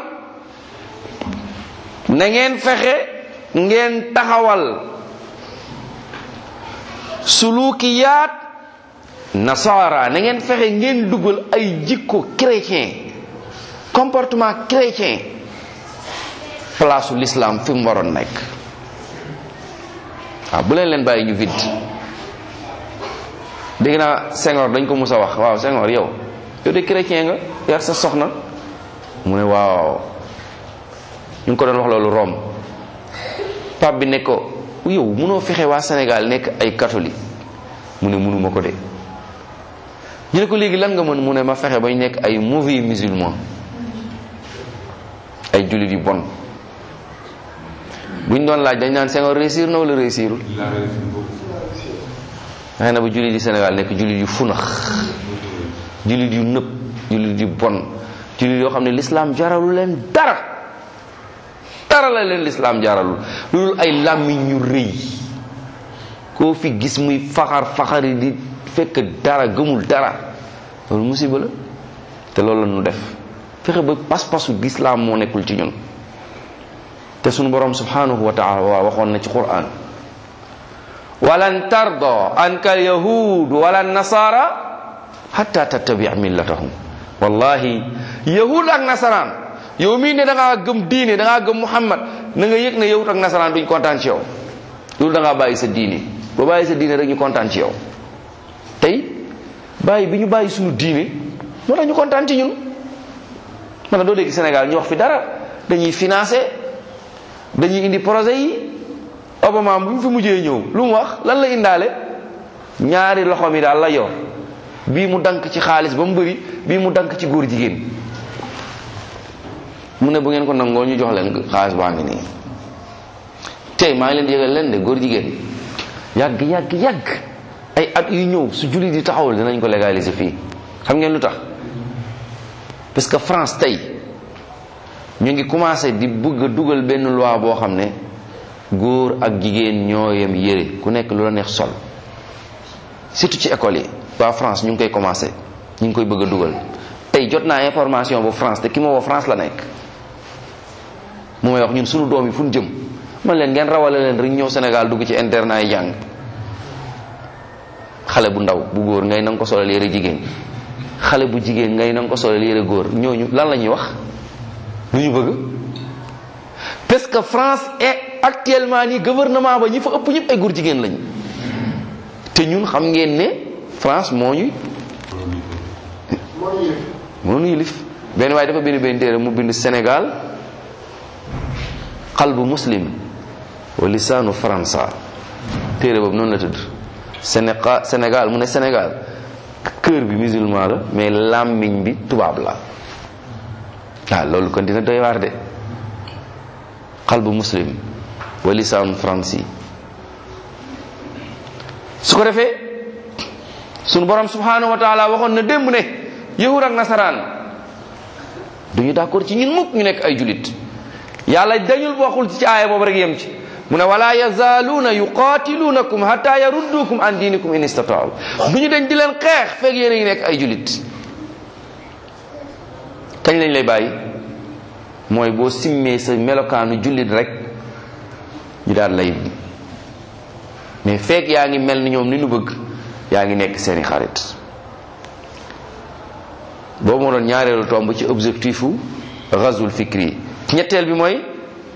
na ngeen fexe ngeen taxawal sulukiyaat nasara na ngeen fexe ngeen dugal ay jikko chrétien comportement chrétien place u l'islam fi mu waroon nekk waaw bu leen leen bàyyi ñu vide dégg naa Senghor dañ ko mus a wax waaw Senghor yow yow de chrétien nga yar sa soxna mu ne waaw ñu ngi ko doon wax loolu Rome pape bi ne ko yow mënoo fexe waa Sénégal nekk ay catholique mu ne mënuma ko de ñu ne ko léegi lan nga mën mu ne ma fexe bañ nekk ay mauvais musulman ay jullit yu bon buñ doon laaj dañ naan Senghor réussir na wala réussirul xëy na ba jullit yi Sénégal nekk jullit yu funax jullit yu nëb jullit yu bon jullit yoo xam ne l'islam jaralu leen dara dara la leen l'islam jaralul loolu ay làmmiñ ñu rëy koo fi gis muy faxar faxari di fekk dara gëmul dara loolu musiba la te loolu la ñu def fexe ba pas-pasu l'islam moo nekkul ci ñun te sunu borom subhanahu wa taala waa waxoon na ci quran walan tarda anka alyahud wala nasara hatta tattabi millatahum wallahi yahud ak nasaraan yow mii ne da ngaa gëm diine da ngaa gëm muhammad na nga yëg ne yahud ak nasaraan duñ kontaan ci yow loolu da ngaa bàyyi sa diine boo bàyyi sa diine rek ñu kontaan ci yow tey bàyyi bi ñu bàyyi suñu diine moo tax ñu kontaan ci ñun man na doo dégg Sénégal ñu wax fi dara dañuy financé dañuy indi projet yi Obama bu mu fi mujjee ñëw lu mu wax lan la indaale ñaari loxo mi daal la yor bii mu dank ci xaalis ba mu bëri bii mu dank ci góor jigéen mu ne bu ngeen ko nangoo ñu jox leen xaalis baa ngi nii tey maa ngi leen di yëgal leen de góor jigéen yàgg yàgg yàgg ay at yu ñëw su jullit di taxawul dinañ ko légaliser fii xam ngeen lu tax parce que France tey ñu ngi commencé di bëgg a dugal benn loi boo xam ne góor ak jigéen ñoo yem yére ku nekk lu la neex sol surtout ci école yi waa France ñu ngi koy commencé ñu ngi koy bëgg a dugal tey jot naa information bu France te ki ma woo France la nekk mu may wax ñun sunu doom yi fu ñu jëm man leen ngeen rawale leen rek ñëw Sénégal dugg ci internat yi jàng xale bu ndaw bu góor ngay nanga ko solal yére jigéen xale bu jigéen ngay nanga ko solal yére góor ñooñu lan la ñuy wax lu ñu bëgg parce que France est actuellement nii gouvernement ba ñi fa ëpp ñëpp ay góor jigéen lañ te ñun xam ngeen ne France moo ñuy moo ñu yilif benn waaye dafa bind benn téere mu bind Sénégal qalbu muslim wa lisaanu faransa téere boobu noonu la tudd Sénégal Sénégal mu ne Sénégal cœur bi musulman la mais làmmiñ bi tubaab la waaw loolu kon dina doy waar de qalbu muslim wa lisaanu faransi su ko defee sunu borom subhanahu wa taala waxoon na démb ne yahud ak nasaraan duñu d'accord ci ñun mukk ñu nekk ay julit yàlla dañul waxul ci aaya boobu rek yem ci mu ne wala yazaaluuna yuqaatiluunakum hatta yaruddukum an diinikum in istataaw du ñu dañ di leen xeex fekk yéen a ngi nekk ay julit kañ lañ lay bàyyi mooy boo simmee sa melokaanu jullit rek ñu daal lay mais fekk yaa ngi mel ni ñoom ni nu bëgg yaa ngi nekk seeni xarit boobu moo doon ñaareelu tomb ci objectifu ghazwul fikri ñetteel bi mooy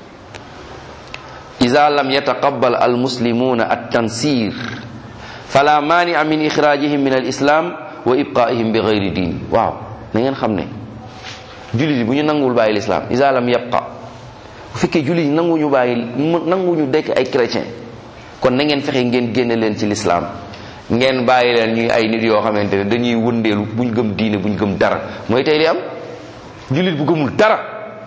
ida lam yataqabbal almuslimuna at-tansir fala mania min ixrajihim min al-islam wa ibqaihim bi gayri diin waaw na ngeen xam ne jullit yi bu ñu nanguwul bàyyi l'islam ida lam yabqa bu fekkee jullit yi nanguñu bàyyi nanguñu dekk ay chrétien kon na ngeen fexe ngeen génne leen ci l'islam ngeen bàyyi leen ñuy ay nit yoo xamante ne dañuy wëndeelu buñ gëm diine buñ gëm dara mooy tey li am jullit bu gëmul dara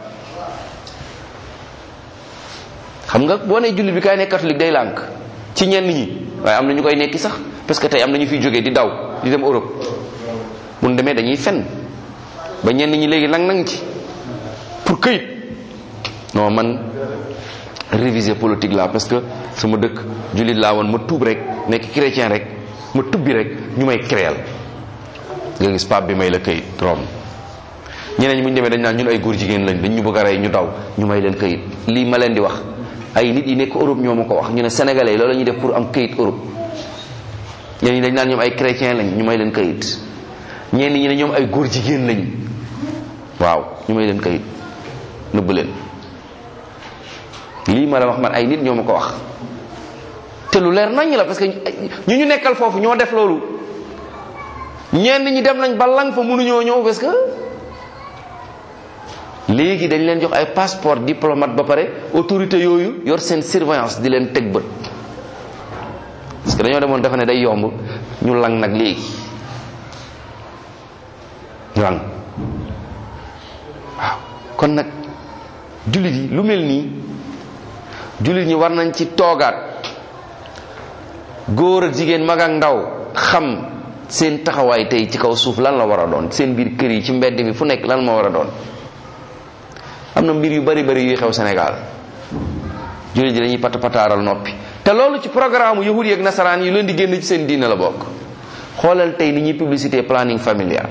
xam nga boo nee jullit bi kaay nekk catholique day lànk ci ñenn ñi waaye am na ñu koy nekki sax parce que tey am na ñu fiy jógee di daw di dem Europe bu ñu demee dañuy fen ba ñenn ñi léegi nang nang ci pour këyit non man réviser politique la parce que sama dëkk jullit laa woon ma tuub rek nekk chrétien rek ma tubbi rek ñu may créel nga gis pape bi may la këyit Rome ñeneen ñi bu ñu demee dañ naan ñun ay góor jigéen lañ dañ ñu bëgg a rey ñu daw ñu may leen këyit lii ma leen di wax ay nit yi nekk Europe ñoo ma ko wax ñu ne sénégalais loolu la ñuy def pour am këyit Europe ñeneen ñi dañ naan ñoom ay chrétien lañ ñu may leen këyit ñenn ñi ne ñoom ay góor jigéen lañ waaw ñu may leen këyit nëbb leen lii ma la wax man ay nit ñoo ma ko wax te lu leer nañ la parce que ñu ñu nekkal foofu ñoo def loolu ñenn ñi dem nañ ba lang fa mënuñoo ñëw parce que léegi dañ leen jox ay passeport diplomate ba pare autorité yooyu yor seen surveillance di leen teg bët parce que dañoo demoon dafa ne day yomb ñu lang nag léegi lang waaw kon nag jullit yi lu mel nii jullit ñi war nañ ci toogaat góor ak jigéen mag ak ndaw xam seen taxawaay tey ci kaw suuf lan la war a doon seen biir kër yi ci mbedd mi fu nekk lan ma war a doon am na mbir yu bari bari yuy xew Sénégal jullit yi dañuy pat pataaral noppi te loolu ci programme yahud yi ak nasaraan yi leen di génn ci seen diine la bokk xoolal tey ni ñuy publicité planning familial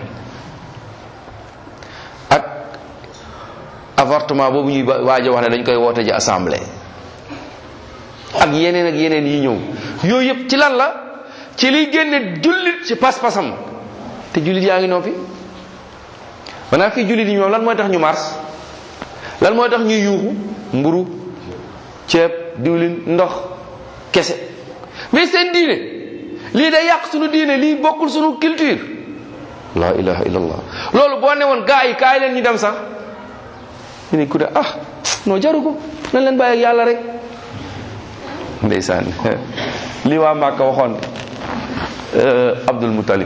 ak avortement boobu ñuy waaj a wax ne dañ koy woote ji assemblée ak yeneen ak yeneen yi ñëw yooyu yëpp ci lan la ci liy génne jullit ci pas-pasam te jullit yaa ngi noppi maanaam fii jullit yi ñoom lan mooy tax ñu mars lan mooy tax ñuy yuuxu mburu ceeb diwlin ndox kese mais seen diine lii day yàq sunu diine lii bokkul sunu culture la ilaha illallah loolu boo ne woon gaa yi kaay leen ñu dem sax ñu ne ku de ah non jaru ko nañ leen bàyyi ak yàlla rek ndeysaan lii waa Màkka waxoon Abdul Muttalib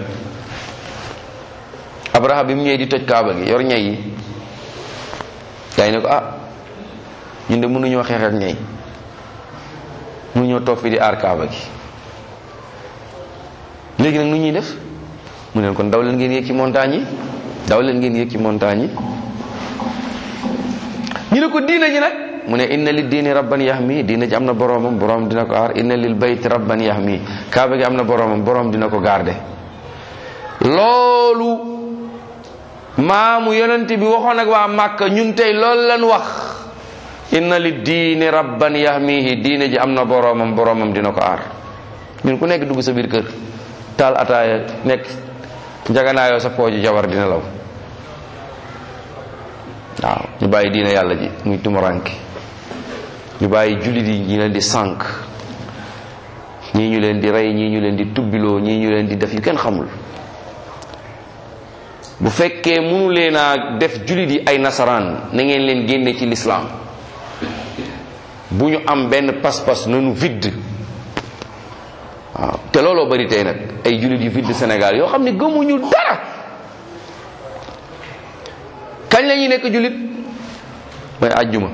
Abraha bi mu ñëwee di toj kaaba gi yor ñay yi gaa yi ne ko ah ñun de mënuñoo xeex ak ñay mënuñoo toog fi di aar kaaba gi léegi nag nu ñuy def mu ne kon daw leen ngeen yéeg ci montagne yi daw leen ngeen yéeg ci montagne yi ñu ne ko diina ji nag mu ne inna li diini rabban yahmi diina ji am na boroomam boroom dina ko aar inna lil bayt rabban yahmi kaaba gi am na boroomam boroom dina ko garde loolu maamu yonent bi waxoon ak waa Màkka ñun tey loolu lan wax inna li diini rabban yahmihi diine ji am na boroomam boroomam dina ko aar ñun ku nekk dugg sa biir kër taal ataaya nekk njaganaayoo sa pooju jabar dina law waaw ñu bàyyi diina yàlla ji muy tumuranke ñu bàyyi jullit yi ñi leen di sànk ñii ñu leen di rey ñii ñu leen di tubbiloo ñii ñu leen di def yu kenn xamul bu fekkee mënu leen a def jullit yi ay nasaraan na ngeen leen génne ci lislaam bu ñu am benn pas-pas nanu vide waaw te looloo bari tey nag ay jullit yu vide Sénégal yoo xam ne gëmuñu dara kañ la ñuy nekk jullit mooy àjjuma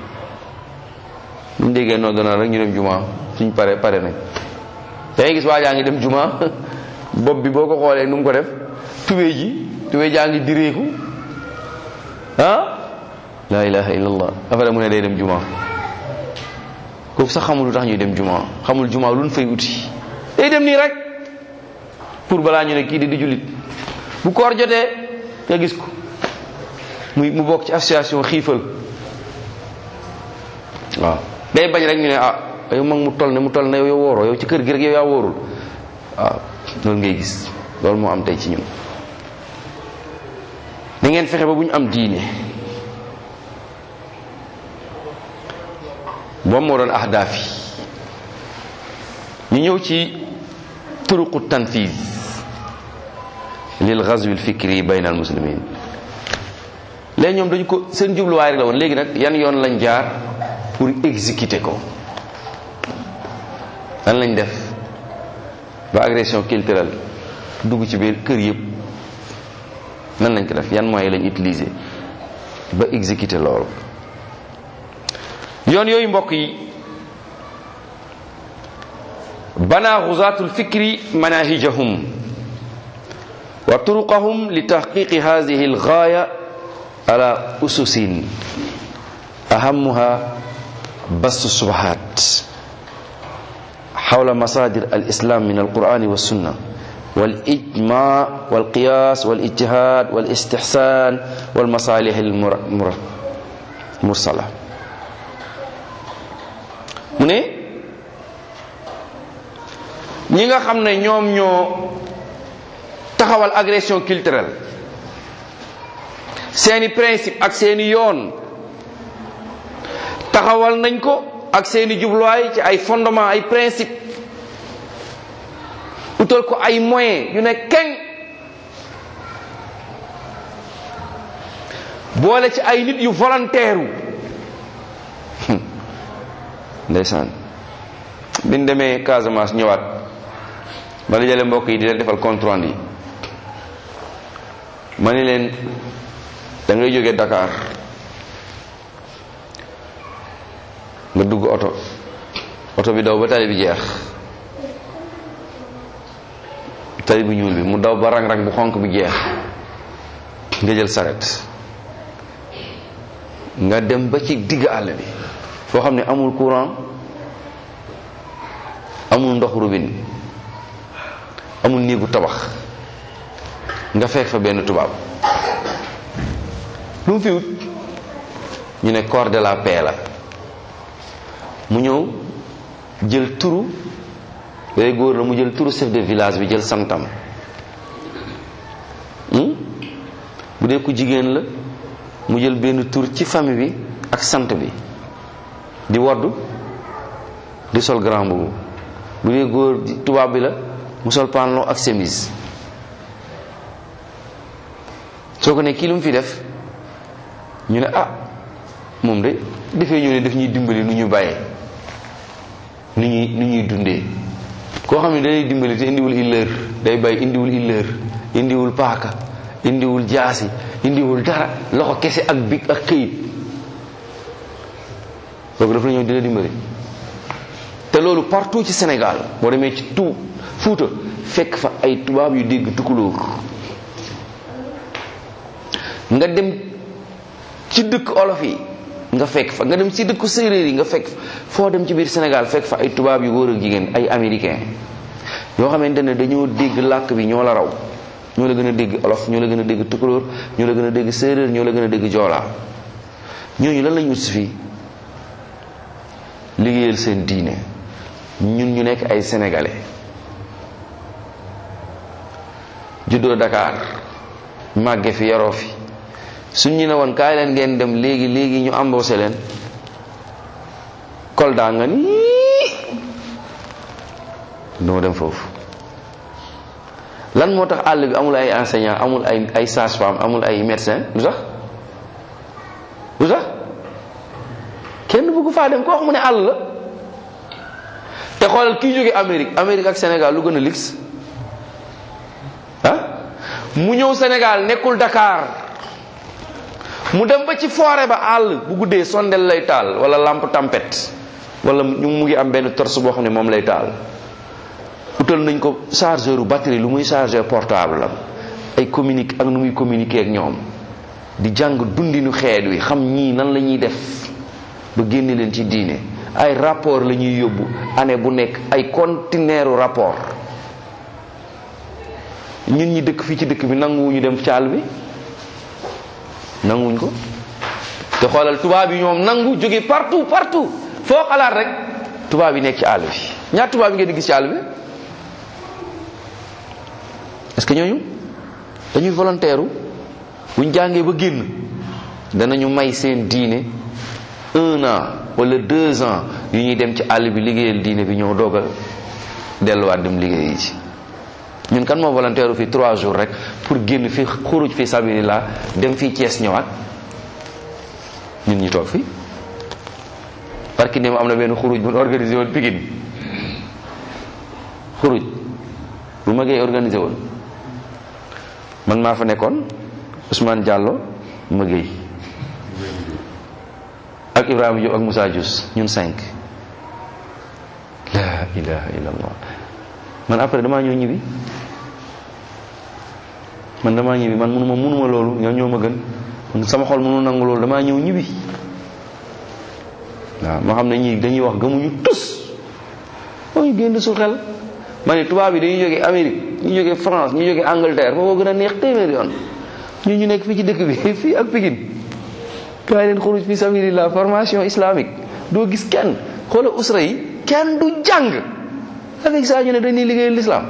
buñ déggee noonu dana rek ñu dem juma suñ pare pare nañ dangay gis waa jaa ngi dem juma bopp bi boo ko xoolee nu mu ko def tubéy ji tubéy jaa ngi direeku ah la ilaha illallah affaire mu ne day dem juma kooku sax xamul lu tax ñuy dem juma xamul juma lu ñu fay uti day dem nii rek pour balaa ñu ne kii di di jullit bu koor jotee nga gis ko muy mu bokk ci association xiifal waaw day bañ rek ñu ne ah yow mag mu toll ne mu toll ne yow wóoroo yow ci kër gi rek yow yaa wóorul waaw loolu ngay gis loolu moo am tey ci ñun da ngeen fexe ba bu ñu am diine moom moo doon ahdaaf yi ñu ñëw ci turuqu tanfiz lil ghazwi al fikri bayna al muslimin léegi ñoom dañu ko seen jubluwaay rek la woon léegi nag yan yoon lañ jaar pour exécuter ko lan lañ def ba agression culturelle dugg ci biir kër yëpp nan lañ ko def yan moyens lañ utiliser ba exécuter loolu yoon yooyu mbokk yi bana xuzaatu lfikri manahijahum wa turuqahum li tahqiqi hadihi algaaya ala ususin ahamuha bastu subahat حول مصادر الإسلام من القرآن والسنة والإجماع والقياس والاجتهاد والاستحسان والمصالح المرسلة mu ne ñi nga xam ne ñoom ñoo taxawal agression culturelle seeni principe ak seeni yoon taxawal nañ ko ak seeni jubluwaay ci ay fondement ay principe utal ko ay moyens yu ne keng boole ci ay nit yu volontaire ndeysaan bi ñu demee Casamance ñëwaat ma la jële mbokk yi di leen defal compte rendu yi ma ni leen da ngay jóge Dakar nga dugg oto oto bi daw ba tali bi jeex tali bu ñuul bi mu daw ba rang-rang bu xonk bi jeex nga jël saret nga dem ba ci digg àll bi foo xam ne amul courant amul ndox robinet amul néegu tabax nga fekk fa benn tubaab lu mu fi wut ñu ne corps de la paix la mu ñëw jël turu day góor la mu jël turu chef de village bi jël santam bu dee ku jigéen la mu jël benn tur ci famille bi ak sant bi di waddu di sol grand boobu bu dee góor tubaab bi la mu sol pantalon ak chemise soo ko ne kii lu mu fi def ñu ne ah moom de dafee ñëw ne daf ñuy dimbali nu ñu bàyyee nu ñuy nu ñuy dundee koo xam ne day dimbali te indiwul illeur day bàyyi indiwul illeur indiwul paaka indiwul jaasi indiwul dara loxo kese ak big ak këyit kooku dafa la ñëw dina dimbali te loolu partout ci Sénégal boo demee ci tout Fuuta fekk fa ay tubaab yu dégg tukulóor nga dem ci dëkk olof yi nga fekk fa nga dem ci dëkku séeréer yi nga fekk foo dem ci biir Sénégal fekk fa ay tubaab yu góor ak jigéen ay américain yoo xamante ne dañoo dégg làkk bi ñoo la raw ñoo la gën a dégg olof ñoo la gën a dégg tukulóor ñoo la gën a dégg séeréer ñoo la gën a dégg joolaa ñooñu lan lañu ut si fii liggéeyal seen diine ñun ñu nekk ay sénégalais juddoo Dakar màgge fi yaroo fi suñ ñu ne woon kaay leen ngeen dem léegi léegi ñu embauché leen Kolda nga ni duma dem foofu lan moo tax àll bi amul ay enseignant amul ay ay sage-femme amul ay médecin lu tax lu tax kenn bëggu faa dem ko wax mu ne àll la te xoolal kii jóge Amérique Amérique ak Sénégal lu gën a lix ah mu ñëw Sénégal nekkul Dakar mu dem ba ci forêt ba àll bu guddee sondel lay taal wala lampe tempête wala ñu mu ngi am benn torche boo xam ne moom lay taal utal nañ ko chargeur u batterie lu muy chargeur portable am ay communique ak nu muy communiquer ak ñoom di jàng dundinu xeet wi xam ñii nan la ñuy def ba génne leen ci diine ay rapport la ñuy yóbbu année bu nekk ay conteneuru rapport ñun ñi dëkk fii ci dëkk bi nanguwuñu dem caal bi nanguwuñ ko te xoolal tubaab yi ñoom nangu jóge partout partout foo xalaat rek tubaab yi nekk ci àll bi ñaar tubaab yi ngeen di gis ci àll bi est-ce que ñooñu dañuy volontaire buñ jàngee ba génn danañu may seen diine un an wala deux ans yu ñuy dem ci àll bi liggéeyal diine bi ñoo doog a delluwaat dem liggéey ci ñun kan moo volontaire fii trois jours rek pour génn fi xuruj fi sabilillah dem fii Thiès ñëwaat ñun ñi toog fii parce que am na benn xuruj bu ñu organisé woon Pikine xuruj bu ma gee organisé woon man maa fa nekkoon Ousmane Diallo ma géey ak Ibrahima Diop ak Moussa Diouf ñun cinq la ilaha illallah man après damaa ñëw ñibbi man damaa ñibbi man munuma munuma loolu ñoo ñoo ma gën man sama xol mënu nangu loolu damaa ñëw ñibbi waaw ma xam ne ñii dañuy wax gëmuñu tus moo ñu génn su xel ma ne tubaab yi dañuy jógee Amérique ñu jógee France ñu jógee Angleterre foofu gën a neex téeméer yoon ñu ñu nekk fii ci dëkk bi fii ak Pikine kaay leen xuruj fi sabilillah formation islamique doo gis kenn xoola usra yi kenn du jàng avec ça ñu ne dañuy liggéeyal l'islam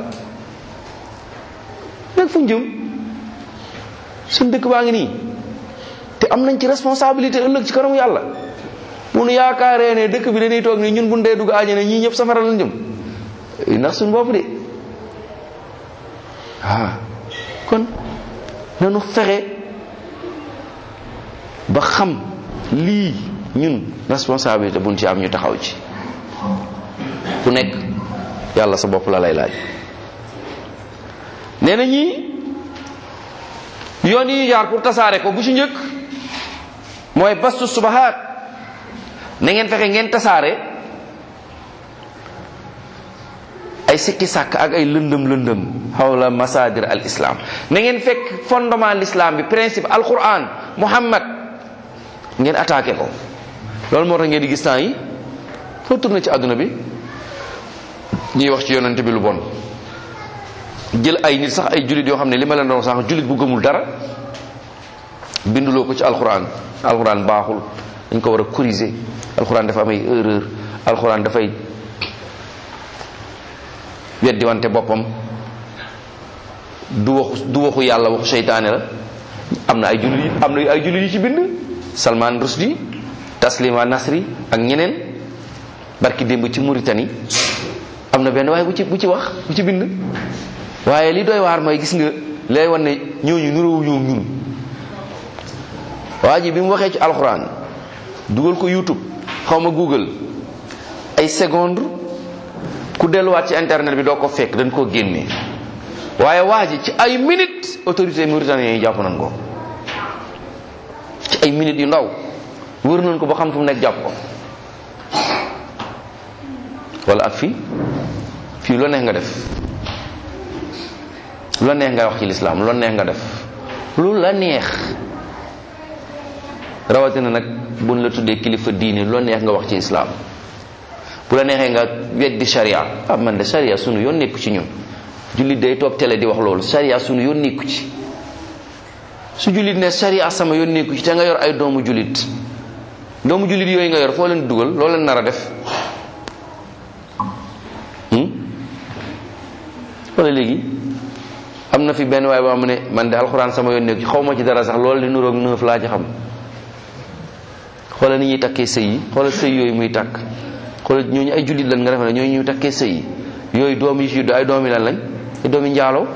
nag fu ñu jëm suñ dëkk baa ngi nii te am nañ ci responsabilité ëllëg ci kanamu yàlla munu yaakaaree ne dëkk bi dañuy toog nii ñun bu dee dugg àjjana ñii ñëpp safara lañ jëm ndax suñ bopp de ah kon nanu fexe ba xam lii ñun responsabilité buñ ci am ñu taxaw ci ku nekk yàlla sa bopp la lay laaj nee na ñii yoon yi ñu jaar pour tasaare ko bu ci njëkk mooy bastu subahaat na ngeen fexe ngeen tasaare ay sikki sàkk ak ay lëndëm lëndëm xawla masadir al islam na ngeen fekk fondement l'islam bi principe al quran muhammad ngeen attaqué ko loolu moo tax ngeen di gis temps yi foo tourné ci àdduna bi ñuy wax ci yonente bi lu bon jël ay nit sax ay jullit yoo xam ne li ma leen doon sax jullit bu gëmul dara binduloo ko ci alxuraan alxuraan baaxul dañ ko war a corriger alxuraan dafa am ay erreur alxuraan dafay weddi wante boppam du waxu du waxu yàlla waxu seytaane la am na ay jullit yi am na ay jullit yi ci bind Salman Rushdie Taslima Nasri ak ñeneen barki démb ci Mauritanie am na benn waaye bu ci bu ci wax bu ci bind waaye li doy waar mooy gis nga lay wan ne ñooñu nuróowu ñoo ñun waa ji bi mu waxee ci alxuraan dugal ko youtube xaw ma google ay seconde ku delluwaat ci internet bi doo ko fekk dañ koo génne waaye waa ji ci ay minutes autorité mauritanien yi jàpp nañ ko ci ay minutes yu ndaw wër nañ ko ba xam fu mu nekk jàpp ko wala ak fii fii loo neex nga def lu la neex nga wax ci lislaam lu la neex nga def lu la neex rawatina nag buñ la tuddee kilifa diine lu la neex nga wax ci islaam bu la neexee nga weddi sharia ah man de sharia sunu yoon nekku ci ñun jullit day toog télé di wax loolu sharia sunu yoon nekku ci su jullit ne sharia sama yoon nekku ci te nga yor ay doomu jullit doomu jullit yooyu nga yor foo leen dugal loo leen nar a def wala léegi am na fi benn waay boo xam ne man de alxuraan sama yoon nekk ci xaw ma ci dara sax loolu di nuroog neuf laa ci xam xoolal ni ñuy takkee sëy yi xoolal sëy yooyu muy takk xoolal ñooñu ay jullit lan nga defe ne ñooñu ñuy takkee sëy yi yooyu doom yi ci judd ay doomi lan lañ ay doomi njaaloo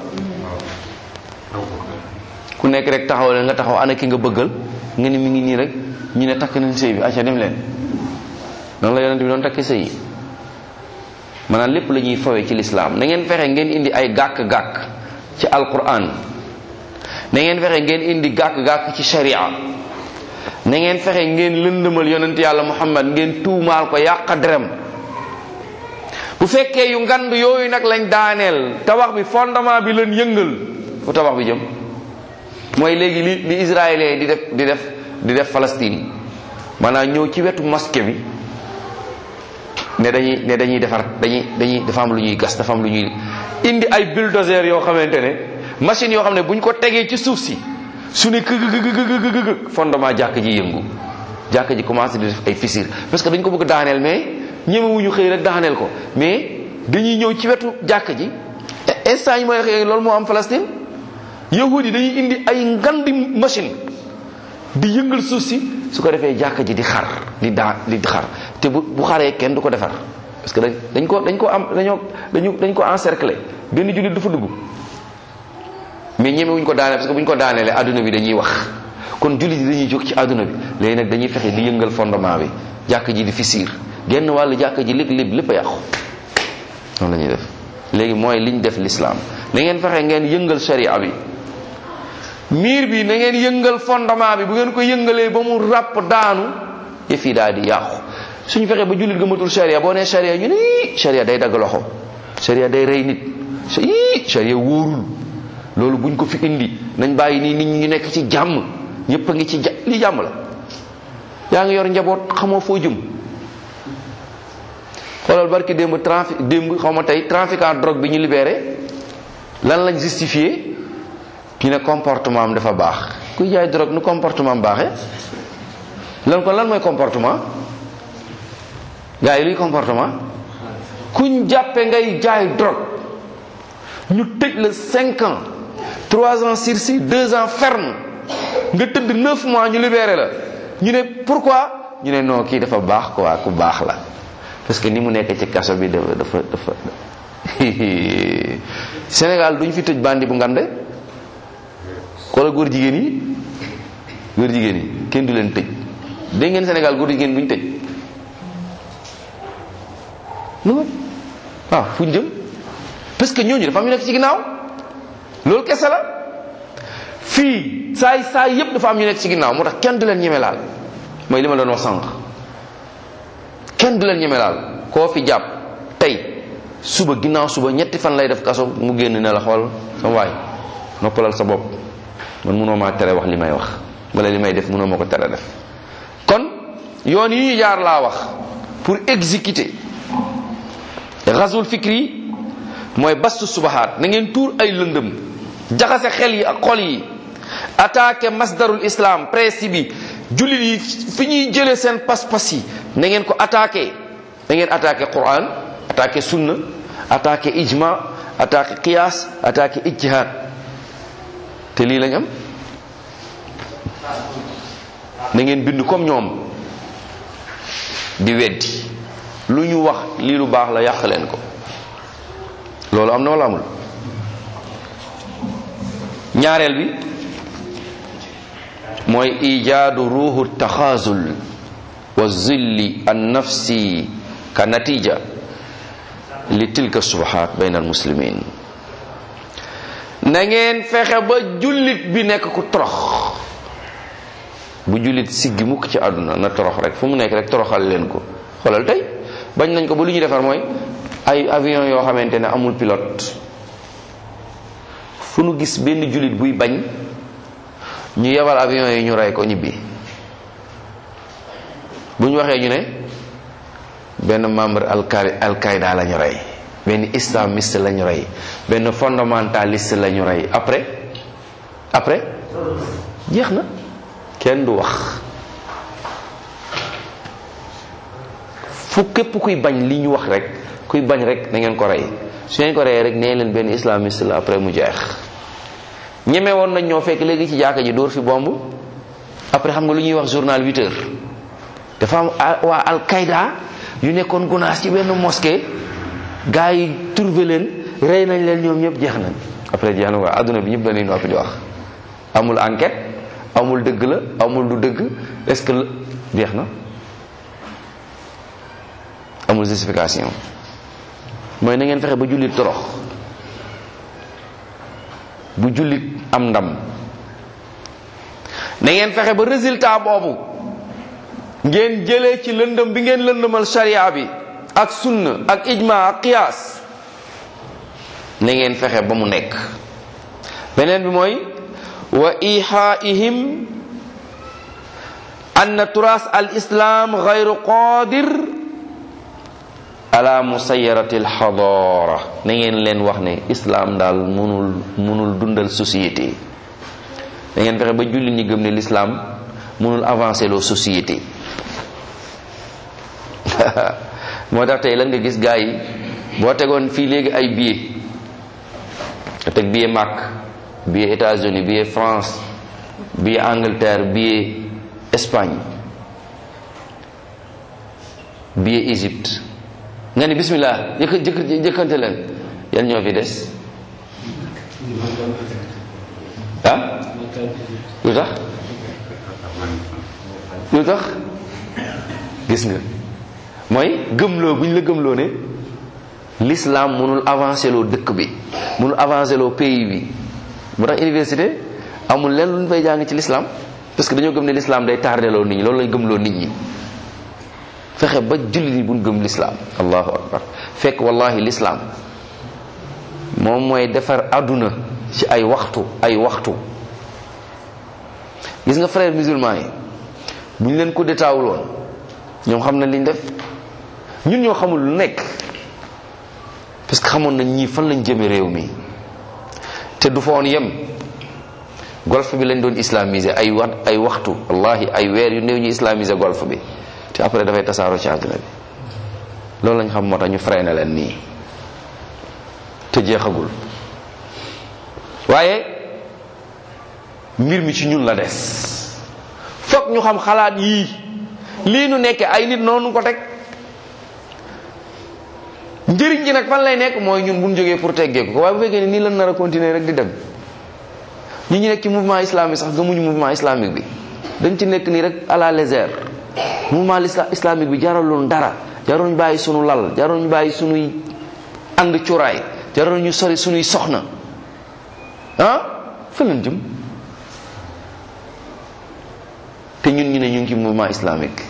ku nekk rek taxaw leen nga taxaw ana ki nga bëggal nga ni mi ngi nii rek ñu ne takk nañ sëy bi acca dem leen noonu la yonent bi doon takkee sëy yi maanaam lépp la ñuy fawee ci lislaam na ngeen fexe ngeen indi ay gàkk-gàkk ci alquran na ngeen fexe ngeen indi gàkk-gàkk ci sharia na ngeen fexe ngeen lëndëmal yonent yàlla muhammad ngeen tuumaal ko yàq derem bu fekkee yu ngand yooyu nag lañ daaneel tabax bi fondement bi leen yëngal fu tabax bi jëm mooy léegi li li israélien di def di def di def Palestine maanaam ñëw ci wetu mosquée bi ne dañuy ne dañuy defar dañuy dañuy dafa am lu ñuy gas dafa am lu ñuy indi ay bulldozer yoo xamante ne machine yoo xam ne bu ñu ko tegee ci suuf si su ne këgëgëgëgëgëg fondement jàkk ji yëngu jàkk ji commencé di def ay fissure parce que dañ ko bëgg daaneel mais ñemewuñu xëy rek daaneel ko mais dañuy ñëw ci wetu jàkk ji instant yi mooy waxee loolu moo am Palestine yahud yi dañuy indi ay ngandi machine di yëngal suuf si su ko defee jàkk ji di xar di daa di xar te bu bu xaree kenn du ko defar parce que dañ ko dañ ko am dañoo dañu dañ ko encercler benn jullit du fa dugg mais ñemewuñ ko daaneel parce que bu ñu ko daaneelee adduna bi dañuy wax kon jullit yi dañuy jóg ci adduna bi léegi nag dañuy fexe di yëngal fondement bi jàkk ji di fissure genn wàllu jàkk ji lépp lépp lépp a yàqu noonu la ñuy def léegi mooy liñ def l'islam na ngeen fexe ngeen yëngal sharia bi miir bi na ngeen yëngal fondement bi bu ngeen ko yëngalee ba mu ràpp daanu yëf yi daal di yàqu suñu fexe ba jullit gëmatul sharia boo nee sharia ñu ne ii sharia day dagg loxo sharia day rey nit ii sharia wóorul loolu buñ ko fi indi nañ bàyyi nii nit ñi ñu nekk ci jàmm ñëpp a ngi ci ja li jàmm la yaa ngi yor njaboot xamoo foo jëm xoolal barki démb trafic démb xaw ma tey trafiquant drogue bi ñu libéré lan lañ justifié ñu ne comportement am dafa baax kuy jaay drogue nu comportement am baaxee lan kon lan mooy comportement gars yi luy comportement kuñ jàppe ngay jaay drogue ñu tëj la cinq ans trois ans sursis deux ans ferme nga tëdd neuf mois ñu libéré la ñu ne pourquoi ñu ne non kii dafa baax quoi ku baax la parce que ni mu nekk ci kaso bi dafa dafa dafa Sénégal duñ fi tëj bandi bu ngande wala góor jigéen yi góor jigéen yi kenn du leen tëj dégg ngeen Sénégal góor jigéen bu ñu tëj lu waaw fu ñu jëm parce que ñooñu dafa am ñu nekk ci ginnaaw loolu kese la fii saay saay yépp dafa am ñu nekk ci ginnaaw moo tax kenn du leen ñeme laal mooy li ma doon wax sànq kenn du leen ñeme laal koo fi jàpp tey suba ginnaaw suba ñetti fan lay def kaso mu génn ne la xool sama waay noppalal sa bopp man mënoo maa tere wax li may wax wala li may def mënoo ma ko tere def kon yoon yi ñu jaar laa wax pour exécuter ghazwul fikri mooy bastu subahaat na ngeen tuur ay lëndëm jaxase xel yi ak xol yi attaqué masdarul islam principe bi jullit yi fi ñuy jëlee seen pas-pas yi na ngeen ko attaqué na ngeen attaqué quran attaqué sunna attaqué ijma attaqué qiyas attaqué ijtihad te lii lañ am na ngeen bind comme ñoom di weddi lu ñu wax lii lu baax la yàq leen ko loolu am na wala amul ñaareel bi mooy ijaadu ruuxu taxaazul wa zilli an nafsi ka natija li tilka subahaat bayn al muslimin na ngeen fexe ba jullit bi nekk ku torox bu jullit siggi mukk ci àdduna na torox rek fu mu nekk rek toroxal leen ko xoolal tey bañ nañ ko ba lu ñu defar mooy ay avion yoo xamante ne amul pilote fu nu gis benn jullit buy bañ ñu yebal avion yi ñu rey ko ñibbi bu ñu waxee ñu ne benn membre alqaida alqaida la ñu rey benn islamiste la ñu rey benn fondamentaliste la ñu rey après après jeex na kenn du wax fu képp kuy bañ li ñu wax rek kuy bañ rek na ngeen ko rey su ngeen ko reyee rek nee leen benn islamiste la après mu jeex ñeme woon nañ ñoo fekk léegi ci jàkka ji dóor fi bomb après xam nga lu ñuy wax journal 8 heures dafa am waa Al-Qaïda yu nekkoon gunaas ci benn mosquée gars yi trouvé leen rey nañ leen ñoom ñëpp jeex nañ après jeex na waa adduna bi ñëpp dañuy noppi di wax amul enquête amul dëgg la amul du dëgg est-ce que jeex na amul justification mooy na ngeen fexe ba jullit torox bu jullit am ndam na ngeen fexe ba résultat boobu ngeen jëlee ci lëndëm bi ngeen lëndëmal sharia bi ak sunna ak ijma ak qiyaas na ngeen fexe ba mu nekk beneen bi mooy wa ihaihim anna turas al islam gayru qadir ala musayarati al xadara na ngeen leen wax ne islam daal munul munul dundal société da ngeen fexe ba jullit ñi gëm ne l'islam munul avancer loo société moo tax tey lan nga gis gars yi boo tegoon fii léegi ay billet nga teg billet Makka billet États-Unis billet France billet Angleterre billet Espagne billet Égypte nga ni bismillah jëkk jëkk jëkkante leen yan ñoo fi des ah lu tax lu tax gis nga mooy gëmloo bu ñu la gëmloo ne l'islam mënul avancer loo dëkk bi mënul avancer loo pays bi bu tax université amul leen lu ñu fay jàng ci l'islam parce que dañoo gëm ne l'islam day tardé loo nit ñi loolu lañ gëmloo nit ñi fexe ba jullit yi buñ gëm l'islam allahu akbar fekk wallahi l'islam moom mooy defar àdduna ci ay waxtu ay waxtu gis nga frère musulman yi bu ñu leen ko détaawuloon ñoom xam nañ liñ def ñun ñoo xamul lu nekk parce que xamoon nañ ñii fan lañ jëme réew mi te du fa woon yem golf bi lañ doon islamiser ay wa ay waxtu wallahi ay weer yu néew ñu islamiser golf bi te après dafay tasaaroo ci àdduna bi loolu lañ xam moo tax ñu freiné leen nii te jeexagul waaye mbir mi ci ñun la des fokk ñu xam xalaat yii lii nu nekke ay nit noonu ko teg njëriñ ji nag fan lay nekk mooy ñun bu ñu jógee pour teggeeku ko waaye bu fekkee ni nii lan nar a continuer rek di dem ñi ñu nekk ci mouvement islamique sax gëmuñu mouvement islamique bi dañ ci nekk nii rek à la légère mouvement islamique bi jaraloon dara jarul ñu bàyyi sunu lal jarul ñu bàyyi sunuy ànd cuuraay jarul ñu sori sunuy soxna ah fa lañ jëm te ñun ñu ne ñu ngi ci mouvement islamique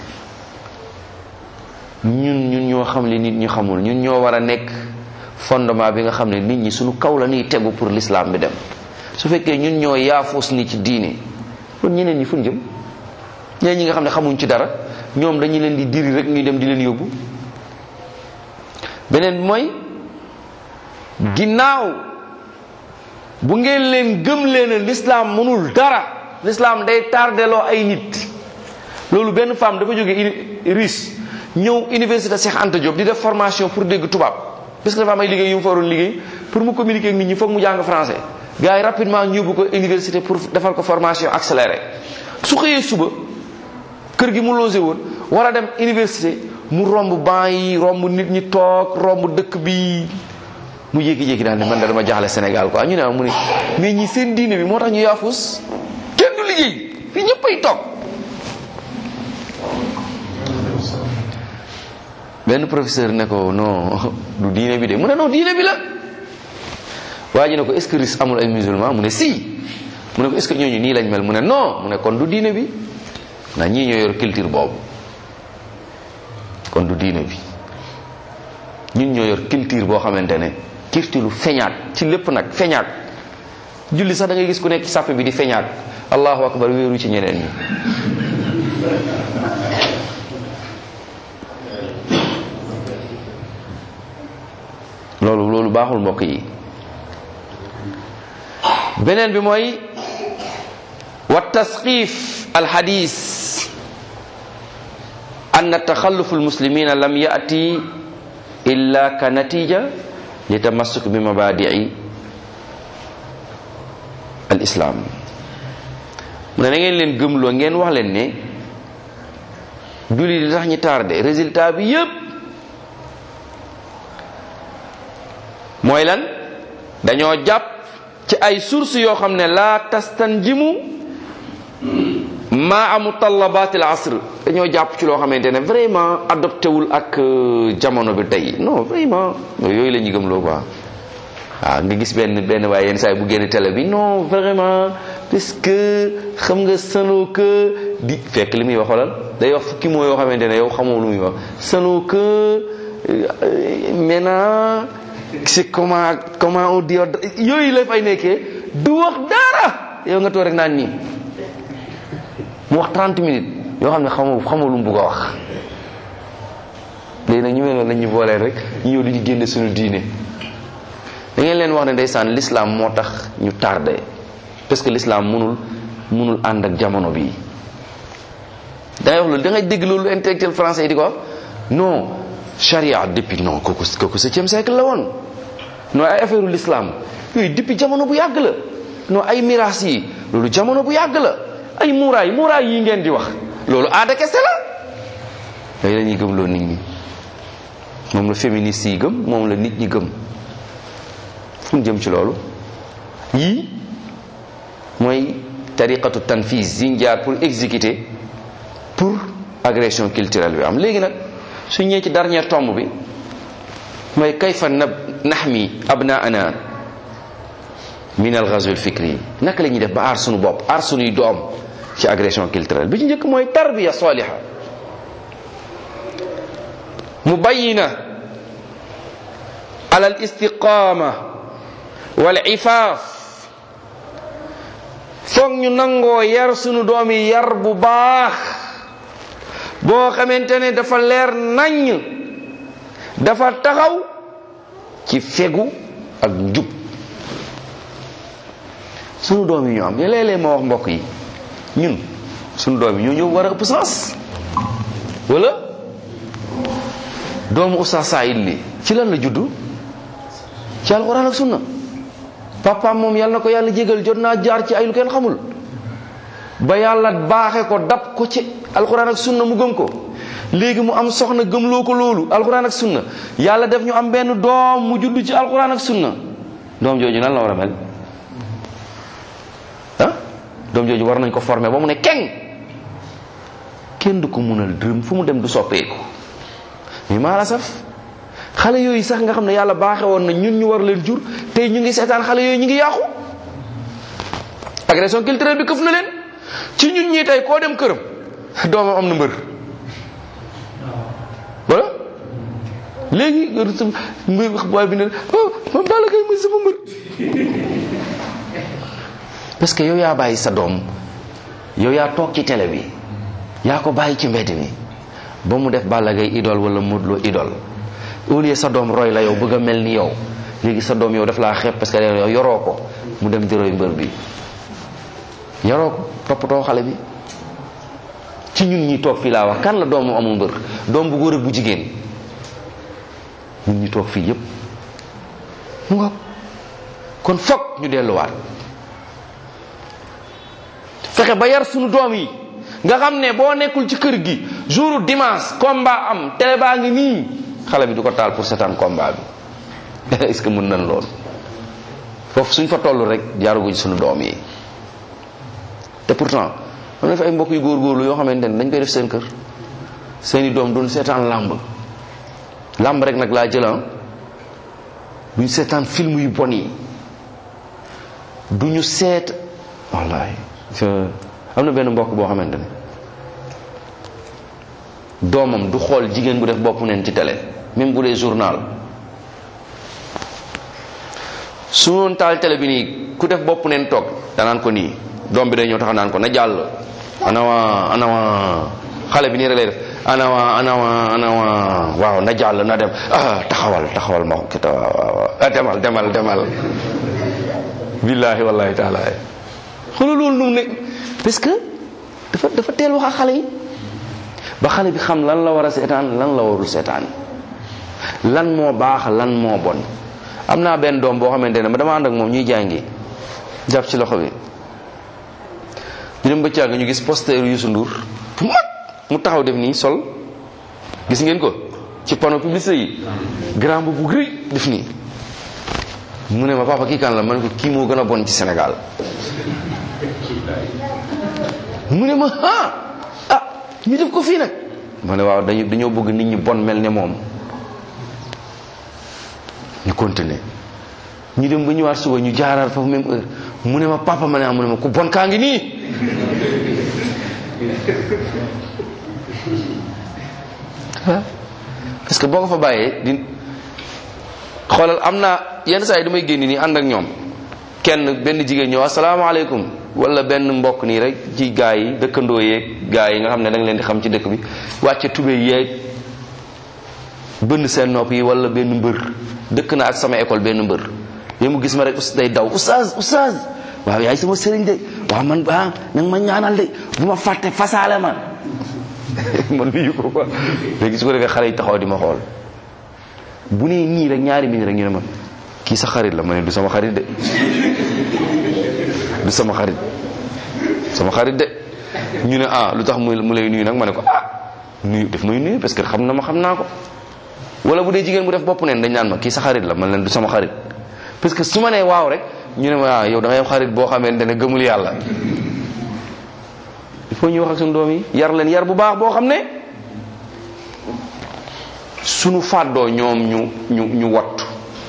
ñun ñun ñoo xam li nit ñi xamul ñun ñoo war a nekk fondement bi nga xam ne nit ñi suñu kaw la ñuy tegu pour l'islam bi dem su fekkee ñun ñoo yaafuus ni ci diine kon ñeneen ñi fuñ jëm ñeneen ñi nga xam ne xamuñ ci dara ñoom dañu leen di diri rek ñuy dem di leen yóbbu beneen bi mooy ginnaaw bu ngeen leen gëm leen l'islam mënul dara l'islam day tardeloo ay nit loolu benn femme dafa jóge Russe ñëw université Cheikh Anta Diop di def formation pour dégg tubaab parce que dafa am ay liggéey yu mu fa waroon liggéey pour mu communiquer ak nit ñi foog mu jàng français gars yi rapidement ñu yóbbu ko université pour defal ko formation accélérée su xëyee suba kër gi mu logé woon war a dem université mu romb banc yi romb nit ñi toog romb dëkk bi mu jékki-jékki daal ne man da dama jaaxle Sénégal quoi ñu ne mu ne mais ñi seen diine bi moo tax ñu yaafus kenn du liggéey fii ñëppay toog benn professeur ne ko non du diine bi de mu ne non diine bi la waa ji ne ko est-ce que Russe amul ay musulman mu ne si mu ne ko est-ce que ñooñu nii lañ mel mu ne non mu ne kon du diine bi ndax ñii ñoo yor culture boobu kon du diine bi ñun ñoo yor culture boo xamante ne culture lu feñaat ci lépp nag feñaat julli sax da ngay gis ku nekk ci sàppe bi di feñaat allahu akbar wéeru ci ñeneen ñi loolu loolu baaxul mbokk yi beneen bi mooy wa tasqif alxadis an taxallufu almuslimina lam yati illa ka natija li tamassuk bi mabadii al al islam mu ne na ngeen leen gëmloo ngeen wax leen ne julli di tax ñi tardé résultat bi yépp mooy lan dañoo jàpp ci ay sources yoo xam ne laa tastanjimu maa amu tallabaat al asr dañoo jàpp ci loo xamante ne vraiment adopté wul ak jamono bi tey non vraiment yooyu la ñuy gëmloo quoi waaw nga gis benn benn waaye yenn saa yi bu génn télé bi non vraiment parce que xam nga sanoo que di fekk li muy wax xoolal day wax fukki moo yoo xamante ne yow xamoo lu muy wax sanoo que maintenant c'est comment comment on dit yooyu la fay nekkee du wax dara yow nga toog rek naan nii mu wax 30 minutes yoo xam ne xamoo xamoo lu mu bugg a wax léegi nag ñu mel noonu lañ ñu boolee rek ñu ñëw di ñu génne suñu diine da ngeen leen wax ne ndeysaan l'islam moo tax ñu tardé parce que l'islam mënul mënul ànd ak jamono bii da ngay wax loolu da ngay dégg loolu intellectuel français yi di ko wax non charia depuis non kooku kooku septième siècle la woon non ay affaire l'islam yooyu depuis jamono bu yàgg la non ay miraas yi loolu jamono bu yàgg la ay muuraay muuraay yi ngeen di wax loolu aada kese la yooyu la ñuy gëm loolu nit ñi moom la féministe yi gëm moom la nit ñi gëm fu ñu jëm ci loolu yii mooy tariqatu tanfis yi ñu jaar pour exécuter pour agression culturelle bi am léegi nag su ñëwee ci dernier tomb bi mooy kayfa nab naxmi abnaana min al ghazw al fikri naka la ñuy def ba aar sunu bopp aar sunuy doom ci agression culturelle bi ci njëkk mooy tarbiya saliha mubayina ala al istiqama wal ifaaf foog ñu nangoo yar sunu doom yi yar bu baax boo xamante ne dafa leer naññ dafa taxaw ci fegu ak njub sunu doom yi ñu am léeg-léeg ma wax mbokk yi ñun sunu doom yi ñoo ñëw war a ëpp sens wala doomu Oustaz Saïd li ci lan la juddu ci alxuraan ak sunna papaam moom yàlla na ko yàlla jégal jot naa jaar ci ay lu kenn xamul ba yàlla baaxe ko dab ko ci alxuraan ak sunna mu gëm ko léegi mu am soxna gëmloo ko loolu alxuraan ak sunna yàlla def ñu am benn doom mu judd ci alxuraan ak sunna doom jooju nan la war a mel ah doom jooju war nañ ko former ba mu ne keng kenn du ko munal dërëm fu mu dem du soppeeku mais maa la saf xale yooyu sax nga xam ne yàlla baaxe woon na ñun ñu war leen jur tey ñu ngi seetaan xale yooyu ñu ngi yàqu agression culturelle bi këf na leen ci ñun ñii tey koo dem këram doomam am na mbër wala léegi mbër booy bi ne oh man Balla Gaye mooy sama mbër parce que yow yaa bàyyi sa doom yow yaa toog ci télé bi yaa ko bàyyi ci mbedd mi ba mu def Balla Gaye idole wala Modou Lo idole au lieu sa doom roy la yow bëgg a mel ni yow léegi sa doom yow daf laa xeeb parce que yow yoroo ko mu dem di roy mbër bi yoroo ko toppatoo xale bi ci ñun ñi toog fii laa wax kan la doomu amul mbër doom bu góor ak bu jigéen ñun ñi toog fii yépp mu nga kon fokk ñu delluwaat fexe ba yar sunu doom yi nga xam ne boo nekkul ci kër gi jour dimanche combat am télé baa ngi nii xale bi du ko taal pour seetaan combat bi est-ce que mën nañ lool foofu suñ fa toll rek jaaruguñ sunu doom yi te pourtant am na fi ay mbokk yu góorgóorlu yoo xamante ne dañ koy def seen kër seeni doom doon seetaan làmb làmb rek nag laa jëlan duñ seetaan film yu bon yi duñu seet wallahi am na benn mbokk boo xamante ne doomam du xool jigéen bu def bopp neen ci télé même bu dee journal su noon taal télé bi nii ku def bopp neen toog danaan ko nii doom bi day ñëw taxaw naan ko na jàll anawa anawa xale bi nii rek lay def anawa anawa anawa waaw na jàll na dem ah taxawal taxawal ma kita waaw demal demal demal billahi wallahi taala xoolal loolu nu mu nekk parce que dafa dafa teel wax ak xale yi ba xale bi xam lan la war a seetaan lan la warul seetaan lan moo baax lan moo bon am naa benn doom boo xamante ne ma dama ànd ak moom ñuy jàngi jàpp ci loxo bi ñu dem ba càgg ñu gis poster Youssou Ndour bu mag mu taxaw def nii sol gis ngeen ko ci panneau publicité yi grand bu bu rëy def nii mu ne ma papa kii kan la ma ne ko kii moo gën a bon ci Sénégal mu ne ma ah ah ñu def ko fii nag ma ne waaw dañu dañoo bëgg nit ñi bon mel ne moom ñu continuer ñu dem ba ñëwaat suba ñu jaaraat foofu même heure mu ne ma papa ma ne ah mu ne ma ku bon kaa ngi nii parce que boo ko fa bàyyee di xoolal am naa yenn saa yi damay génn nii ànd ak ñoom kenn benn jigéen ñëw asalaamaaleykum wala benn mbokk nii rek ci gaa yi dëkkandoo yeeg gaa yi nga xam ne da nga leen di xam ci dëkk bi wàcce tube yeeg bënn seen nopp yi wala benn mbër dëkk na ak sama école benn mbër yow mu gis ma rek day daw oustaz oustaz waaw yaay sama sëriñ de waaw man ah nag ma ñaanal de bu ma fàtte fasaale ma man nuyu ko quoi léegi su ko defee xale yi taxaw di ma xool bu nee nii rek ñaari minute rek ñu ne ma kii sa xarit la ma ne du sama xarit de du sama xarit sama xarit de ñu ne ah lu tax mu mu lay nuyu nag ma ne ko ah nuyu def may nuyu parce que xam na ma xam naa ko wala bu dee jigéen bu def bopp neen dañ naan ma kii sa xarit la man leen du sama xarit parce que su ma nee waaw rek ñu ne ma ah yow da ngay am xarit boo xamante ne gëmul yàlla il faut ñu wax ak suñu doom yi yar leen yar bu baax boo xam ne suñu fàddoo ñoom ñu ñu ñu wattu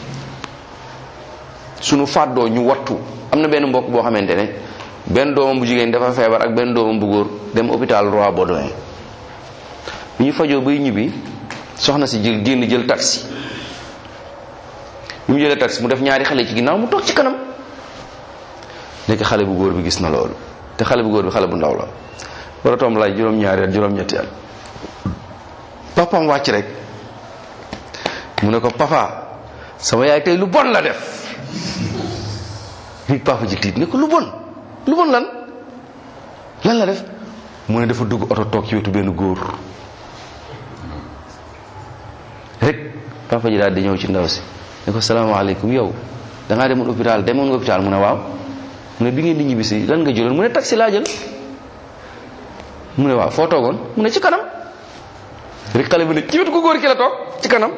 suñu fàddoo ñu wattu am na benn mbokk boo xamante ne benn doomam bu jigéen dafa feebar ak benn doomam bu góor dem hôpital Roi Baudouin bi ñu fajoo bay ñibbi soxna si jël génn jël taxi bi mu jëlee taxi mu def ñaari xale ci ginnaaw mu toog ci kanam nekk xale bu góor bi gis na loolu te xale bu góor bi xale bu ndaw la war a toom laaj juróom-ñaari at juróom-ñetti at papam wàcc rek mu ne ko papa sama yaay tey lu bon la def li papa ji tiit ne ko lu bon lu bon lan lan la def mu ne dafa dugg oto toog ci wetu benn góor rek papa ji daal di ñëw ci ndaw si ne ko salaamaaleykum yow da ngaa demoon hôpital demoon nga hôpital mu ne waaw mu ne bi ngeen di ñibbisi lan nga jëloon mu ne taxi laa jël mu ne waaw foo toogoon mu ne ci kanam rek xale bi ne ci wetu ko góor ki la toog ci kanam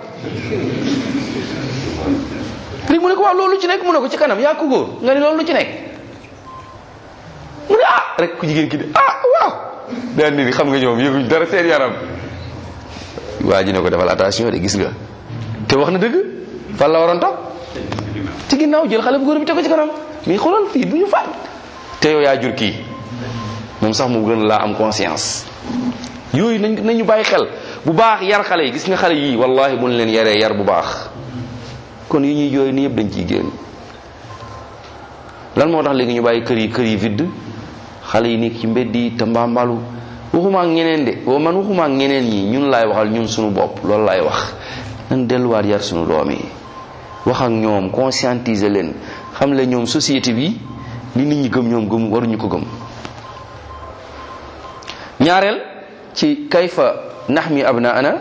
rek mu ne ko waaw loolu ci nekk mu ne ko ci kanam yaa ko góor nga ne loolu ci nekk mu ne ah rek ku jigéen ki de ah waaw daan ni xam nga ñoom yëguñ dara seen yaram waa ji ne ko defal attention de gis nga te wax na dëgg fan la waroon toog ci ginnaaw jël xale bu góor bi teg ko ci kanam mais xoolal fii bu ñu faat te yow yaa jur kii moom sax mu gën laa am conscience yooyu nañ nañu bàyyi xel bu baax yar xale yi gis nga xale yii wallahi bu ñu leen yaree yar bu baax kon yi ñuy jooy ni yëpp dañ ciy génn lan moo tax léegi ñu bàyyi kër yi kër yi vide xale yi nekk ci mbedd yi te mbambalu waxuma ak ñeneen de boo man waxuma ak ñeneen ñi ñun laay waxal ñun suñu bopp loolu laay wax nan delluwaat yar suñu doom yi wax ak ñoom conscientiser leen xam le ñoom société bi li nit ñi gëm ñoom gëm waruñu ko gëm ñaareel ci kayfa naxmi abnaana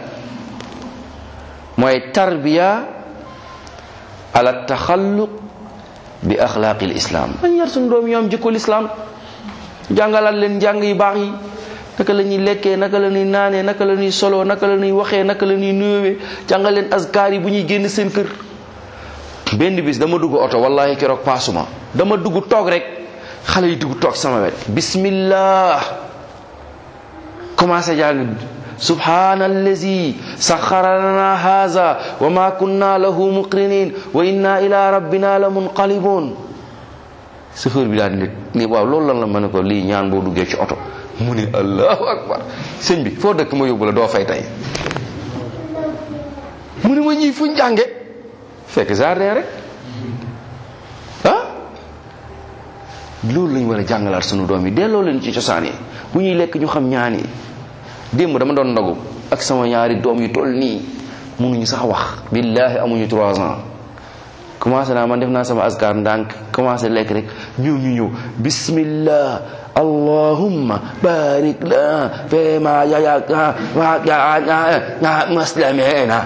mooy tarbiya ala taxalluq bi axlaaqi lislaam dañ yar suñu doom yi am jikko lislaam jàngalaat leen njàng yu baax yi naka la ñuy lekkee naka la ñuy naanee naka la ñuy soloo naka la ñuy waxee naka la ñuy nuyowee jàngal leen askar yi bu ñuy génn seen kër benn bis dama dugg oto wallahi keroog paasuma dama dugg toog rek xale yi dugg toog sama wet bismillah commencé jàng subhana allazi saxara lana haza wa ma kunna lahu muqrinin wa inna ila rabbina la munqalibun chauffeur bi daal nit ni waaw loolu lan la ma ne ko lii ñaan boo duggee ci oto mu ne allahu akbar sëñ bi foo dëkk ma yóbbu la doo fay tey mu ne ma ñii fuñ jànge fekk jardin rek ah loolu lañ war a jàngalaat sunu doom yi delloo leen ci cosaan yi bu ñuy lekk ñu xam ñaan yi démb dama doon ndogu ak sama ñaari doom yu toll nii mënuñu sax wax billaahi amuñu trois ans commencé naa man def naa sama askar ndànk commencé lekk rek ñëw ñu ñëw bismillah allahumma barik lana fi ma yayaka wa muslimina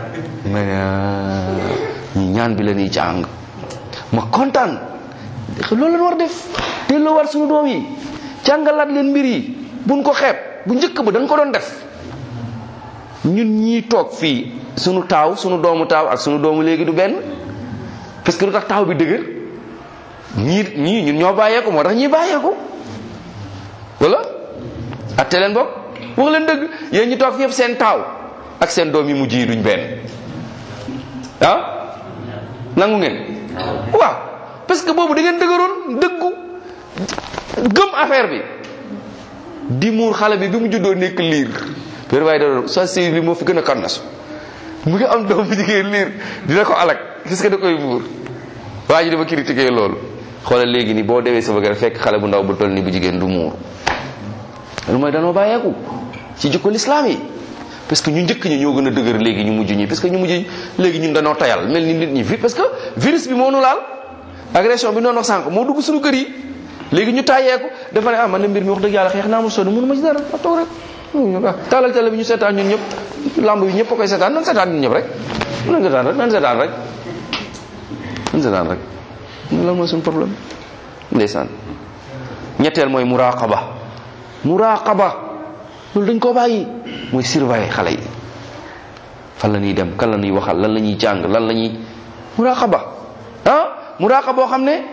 ñi ñaan bi la ñuy jàng ma kontaan loolu la war def delloo war suñu doom yi jàngalaat leen mbir yi buñ ko xeeb bu njëkk ba dañ ko doon def ñun ñii toog fii sunu taaw sunu doomu taaw ak sunu doomu léegi du benn parce que lu tax taaw bi dëgër ñii ñii ñun ñoo bàyyeeku moo tax ñii bàyyeeku wala atte leen bopp wax leen dëgg yéen ñi toog fi yëpp seen taaw ak seen doom yi mujj yi duñ benn ah nangu ngeen waaw parce que boobu da ngeen dëgëroon dëggu gëm affaire bi di muur xale bi bi mu juddoo nekk liir père waaye da doon sa sëy li moo fi gën a kannas mu ngi am doom bu jigéen liir dina ko alak gis nga da koy muur waa ji dafa critiquer loolu xoolal léegi ni boo demee sama kër fekk xale bu ndaw bu toll ni bu jigéen du muur loolu mooy danoo bàyyeeku ci jikko lislaam yi parce que ñu njëkk ñi ñoo gën a dëgër léegi ñu mujj ñi parce que ñu mujj léegi ñun dañoo tayal mel ni nit ñi vi parce que virus bi moo nu laal agression bi noonu wax sànq moo dugg suñu kër yi léegi ñu tàyyeeku dafa ne ah man de mbir mi wax dëgg yàlla xeex naa ma sonn mënu ma ci dara ma toog rek taalal télé bi ñu seetaan ñun ñëpp lamb yi ñëpp a koy seetaan nan seetaan ñun ñëpp rek nan seetaan rek nan seetaan rek nan seetaan rek lan mooy suñu problème ndeysaan ñetteel mooy muraqaba muraqaba loolu dañ koo bàyyi mooy surveiller xale yi fan la ñuy dem kan la ñuy waxal lan la ñuy jàng lan la ñuy muraqaba ah muraqaba boo xam ne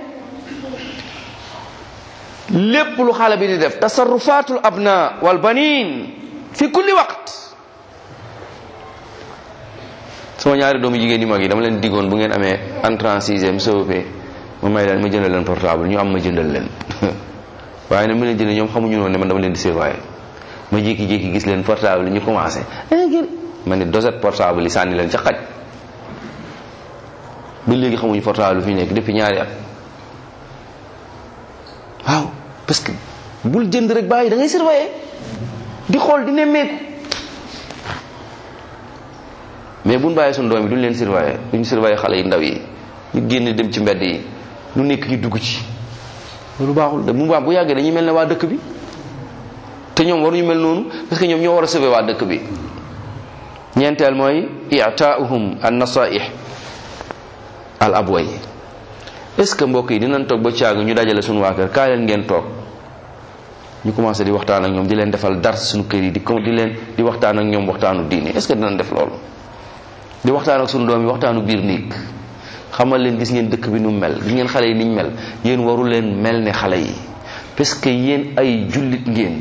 lépp lu xale bi di def tasarrufatul abna wal banin fi kulli waqt sama ñaari doomu jigéen yi mag yi dama leen diggoon bu ngeen amee entrant sixième COP ma may leen ma jëndal leen portable ñu am ma jëndal leen waaye nag ma leen jëndee ñoom xamuñu noonu ne man dama leen di surveiller ma jékki-jékki gis leen portable ñu commencé ma ne doset portable yi sànni leen ca xaj ba léegi xamuñu portable fi nekk depuis ñaari at waaw parce que bul jënd rek bàyyi da ngay surveiller di xool di nemmeeku mais buñ bàyyi suñu doom yi duñ leen surveiller duñ surveiller xale yi ndaw yi ñu génn dem ci mbedd yi lu nekk ñu dugg ci loolu baaxul de bu baax bu yàggee dañuy mel ne waa dëkk bi te ñoom waruñu mel noonu parce que ñoom ñoo war a sauver waa dëkk bi ñeenteel mooy i'taa'uhum an nasaih al abway est ce que mbokk yi dinañ toog ba caag ñu dajale suñu waa kër kaay leen ngeen toog ñu commencé di waxtaan ak ñoom di leen defal dar suñu kër yi di di leen di waxtaan ak ñoom waxtaanu diine est ce que dinañ def loolu di waxtaan ak suñu doom yi waxtaanu biir néeg xamal leen gis ngeen dëkk bi nu mel gis ngeen xale yi niñ mel yéen waru leen mel ne xale yi parce que yéen ay jullit ngeen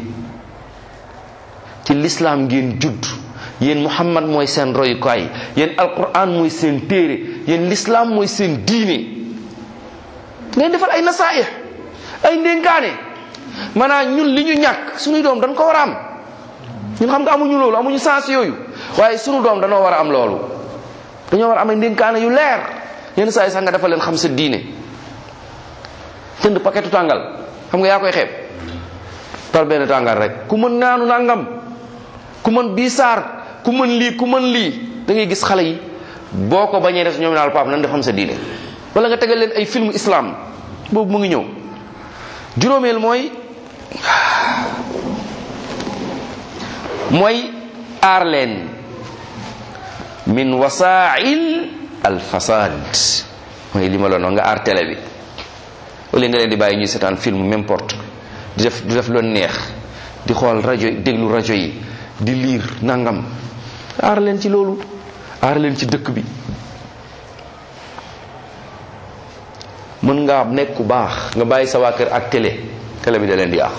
ci lislaam ngeen judd yéen muhammad mooy seen royukaay yéen alquran mooy seen téere yéen lislaam mooy seen diine ngeen defal ay nasaih ay ndénkaane maanaam ñun li ñu ñàkk suñuy doom dañ ko war a am ñun xam nga amuñu loolu amuñu sens yooyu waaye suñu doom danoo war a am loolu dañoo war a am ay ndénkaane yu leer yenn saa yi sax nga defal leen xam sa diine jënd paquetu tàngal xam nga yaa koy xeeb par benn tàngal rek ku mën naanu nangam ku mën biisaar ku mën lii ku mën lii da ngay gis xale yi boo ko bañee def ñoom naal pap nan def xam sa diine wala nga tegal leen ay film islam boobu mu ngi ñëw juróomeel mooy mooy aar leen min wasail al fasad mooy li ma la nga aar télé bi wala nga leen di bàyyi ñuy seetaan film n'importe di def di def lu neex di xool rajo déglu rajo yi di liir nangam aar leen ci loolu aar leen ci dëkk bi mën nga nekk ku baax nga bàyyi sa waa kër ak télé télé bi da leen di yàq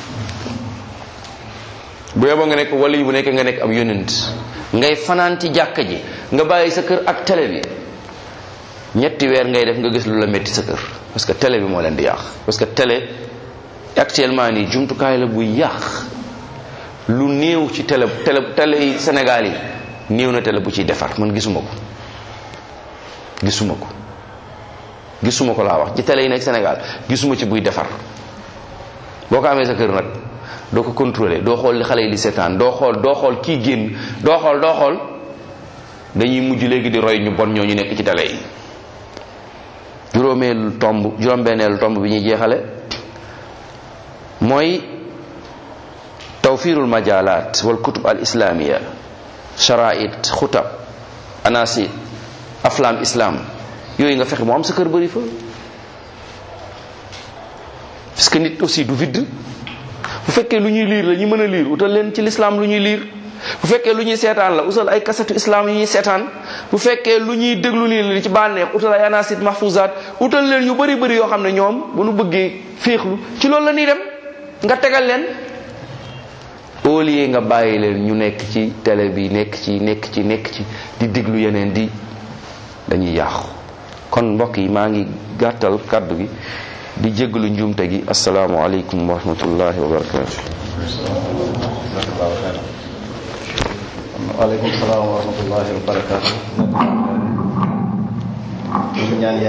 bu yeboo nga nekk wala yi bu nekk nga nekk ab yonent ngay fanaan ci jàkka ji nga bàyyi sa kër ak télé bi ñetti weer ngay def nga gis lu la metti sa kër parce que télé bi moo leen di yàq parce que télé actuellement nii jumtukaay la buy yàq lu néew ci télé télé télé yi Sénégal yi néew na télé bu ciy defar man gisuma ko gisuma ko gisuma ko laa wax ci télé yi nekk Sénégal gisuma ci buy defar boo ko amee sa kër nag doo ko contrôler doo xool li xale yi di seetaan doo xool doo xool kii génn doo xool doo xool dañuy mujj léegi di roy ñu bon ñoo ñu nekk ci télé yi juróomeelu tomb juróom-benneelu tomb bi ñuy jeexale mooy tawfirul majalat wal kutub al islamia sharaait xutab anasi aflam islam yooyu nga fexe mu am sa kër bëri fa parce que nit aussi du vide bu fekkee lu ñuy liir la ñu mën a liir utal leen ci lislaam lu ñuy liir bu fekkee lu ñuy seetaan la utal ay kasetu islam yu ñuy seetaan bu fekkee lu ñuy déglu nii la ci bànneex utal ay anasit mahfuzat utal leen yu bëri bëri yoo xam ne ñoom bu nu bëggee féexlu ci loolu la ñuy dem nga tegal leen au lieu nga bàyyi leen ñu nekk ci télé bi nekk ci nekk ci nekk ci di déglu yeneen di dañuy yàqu kon mbokk yi maa ngi gàttal kàddu gi di jéggalu njuumte gi asalaamualeykum wa rahmatullahi wa barakatu waaleykum salaam wa rahmatullahi wa barakatu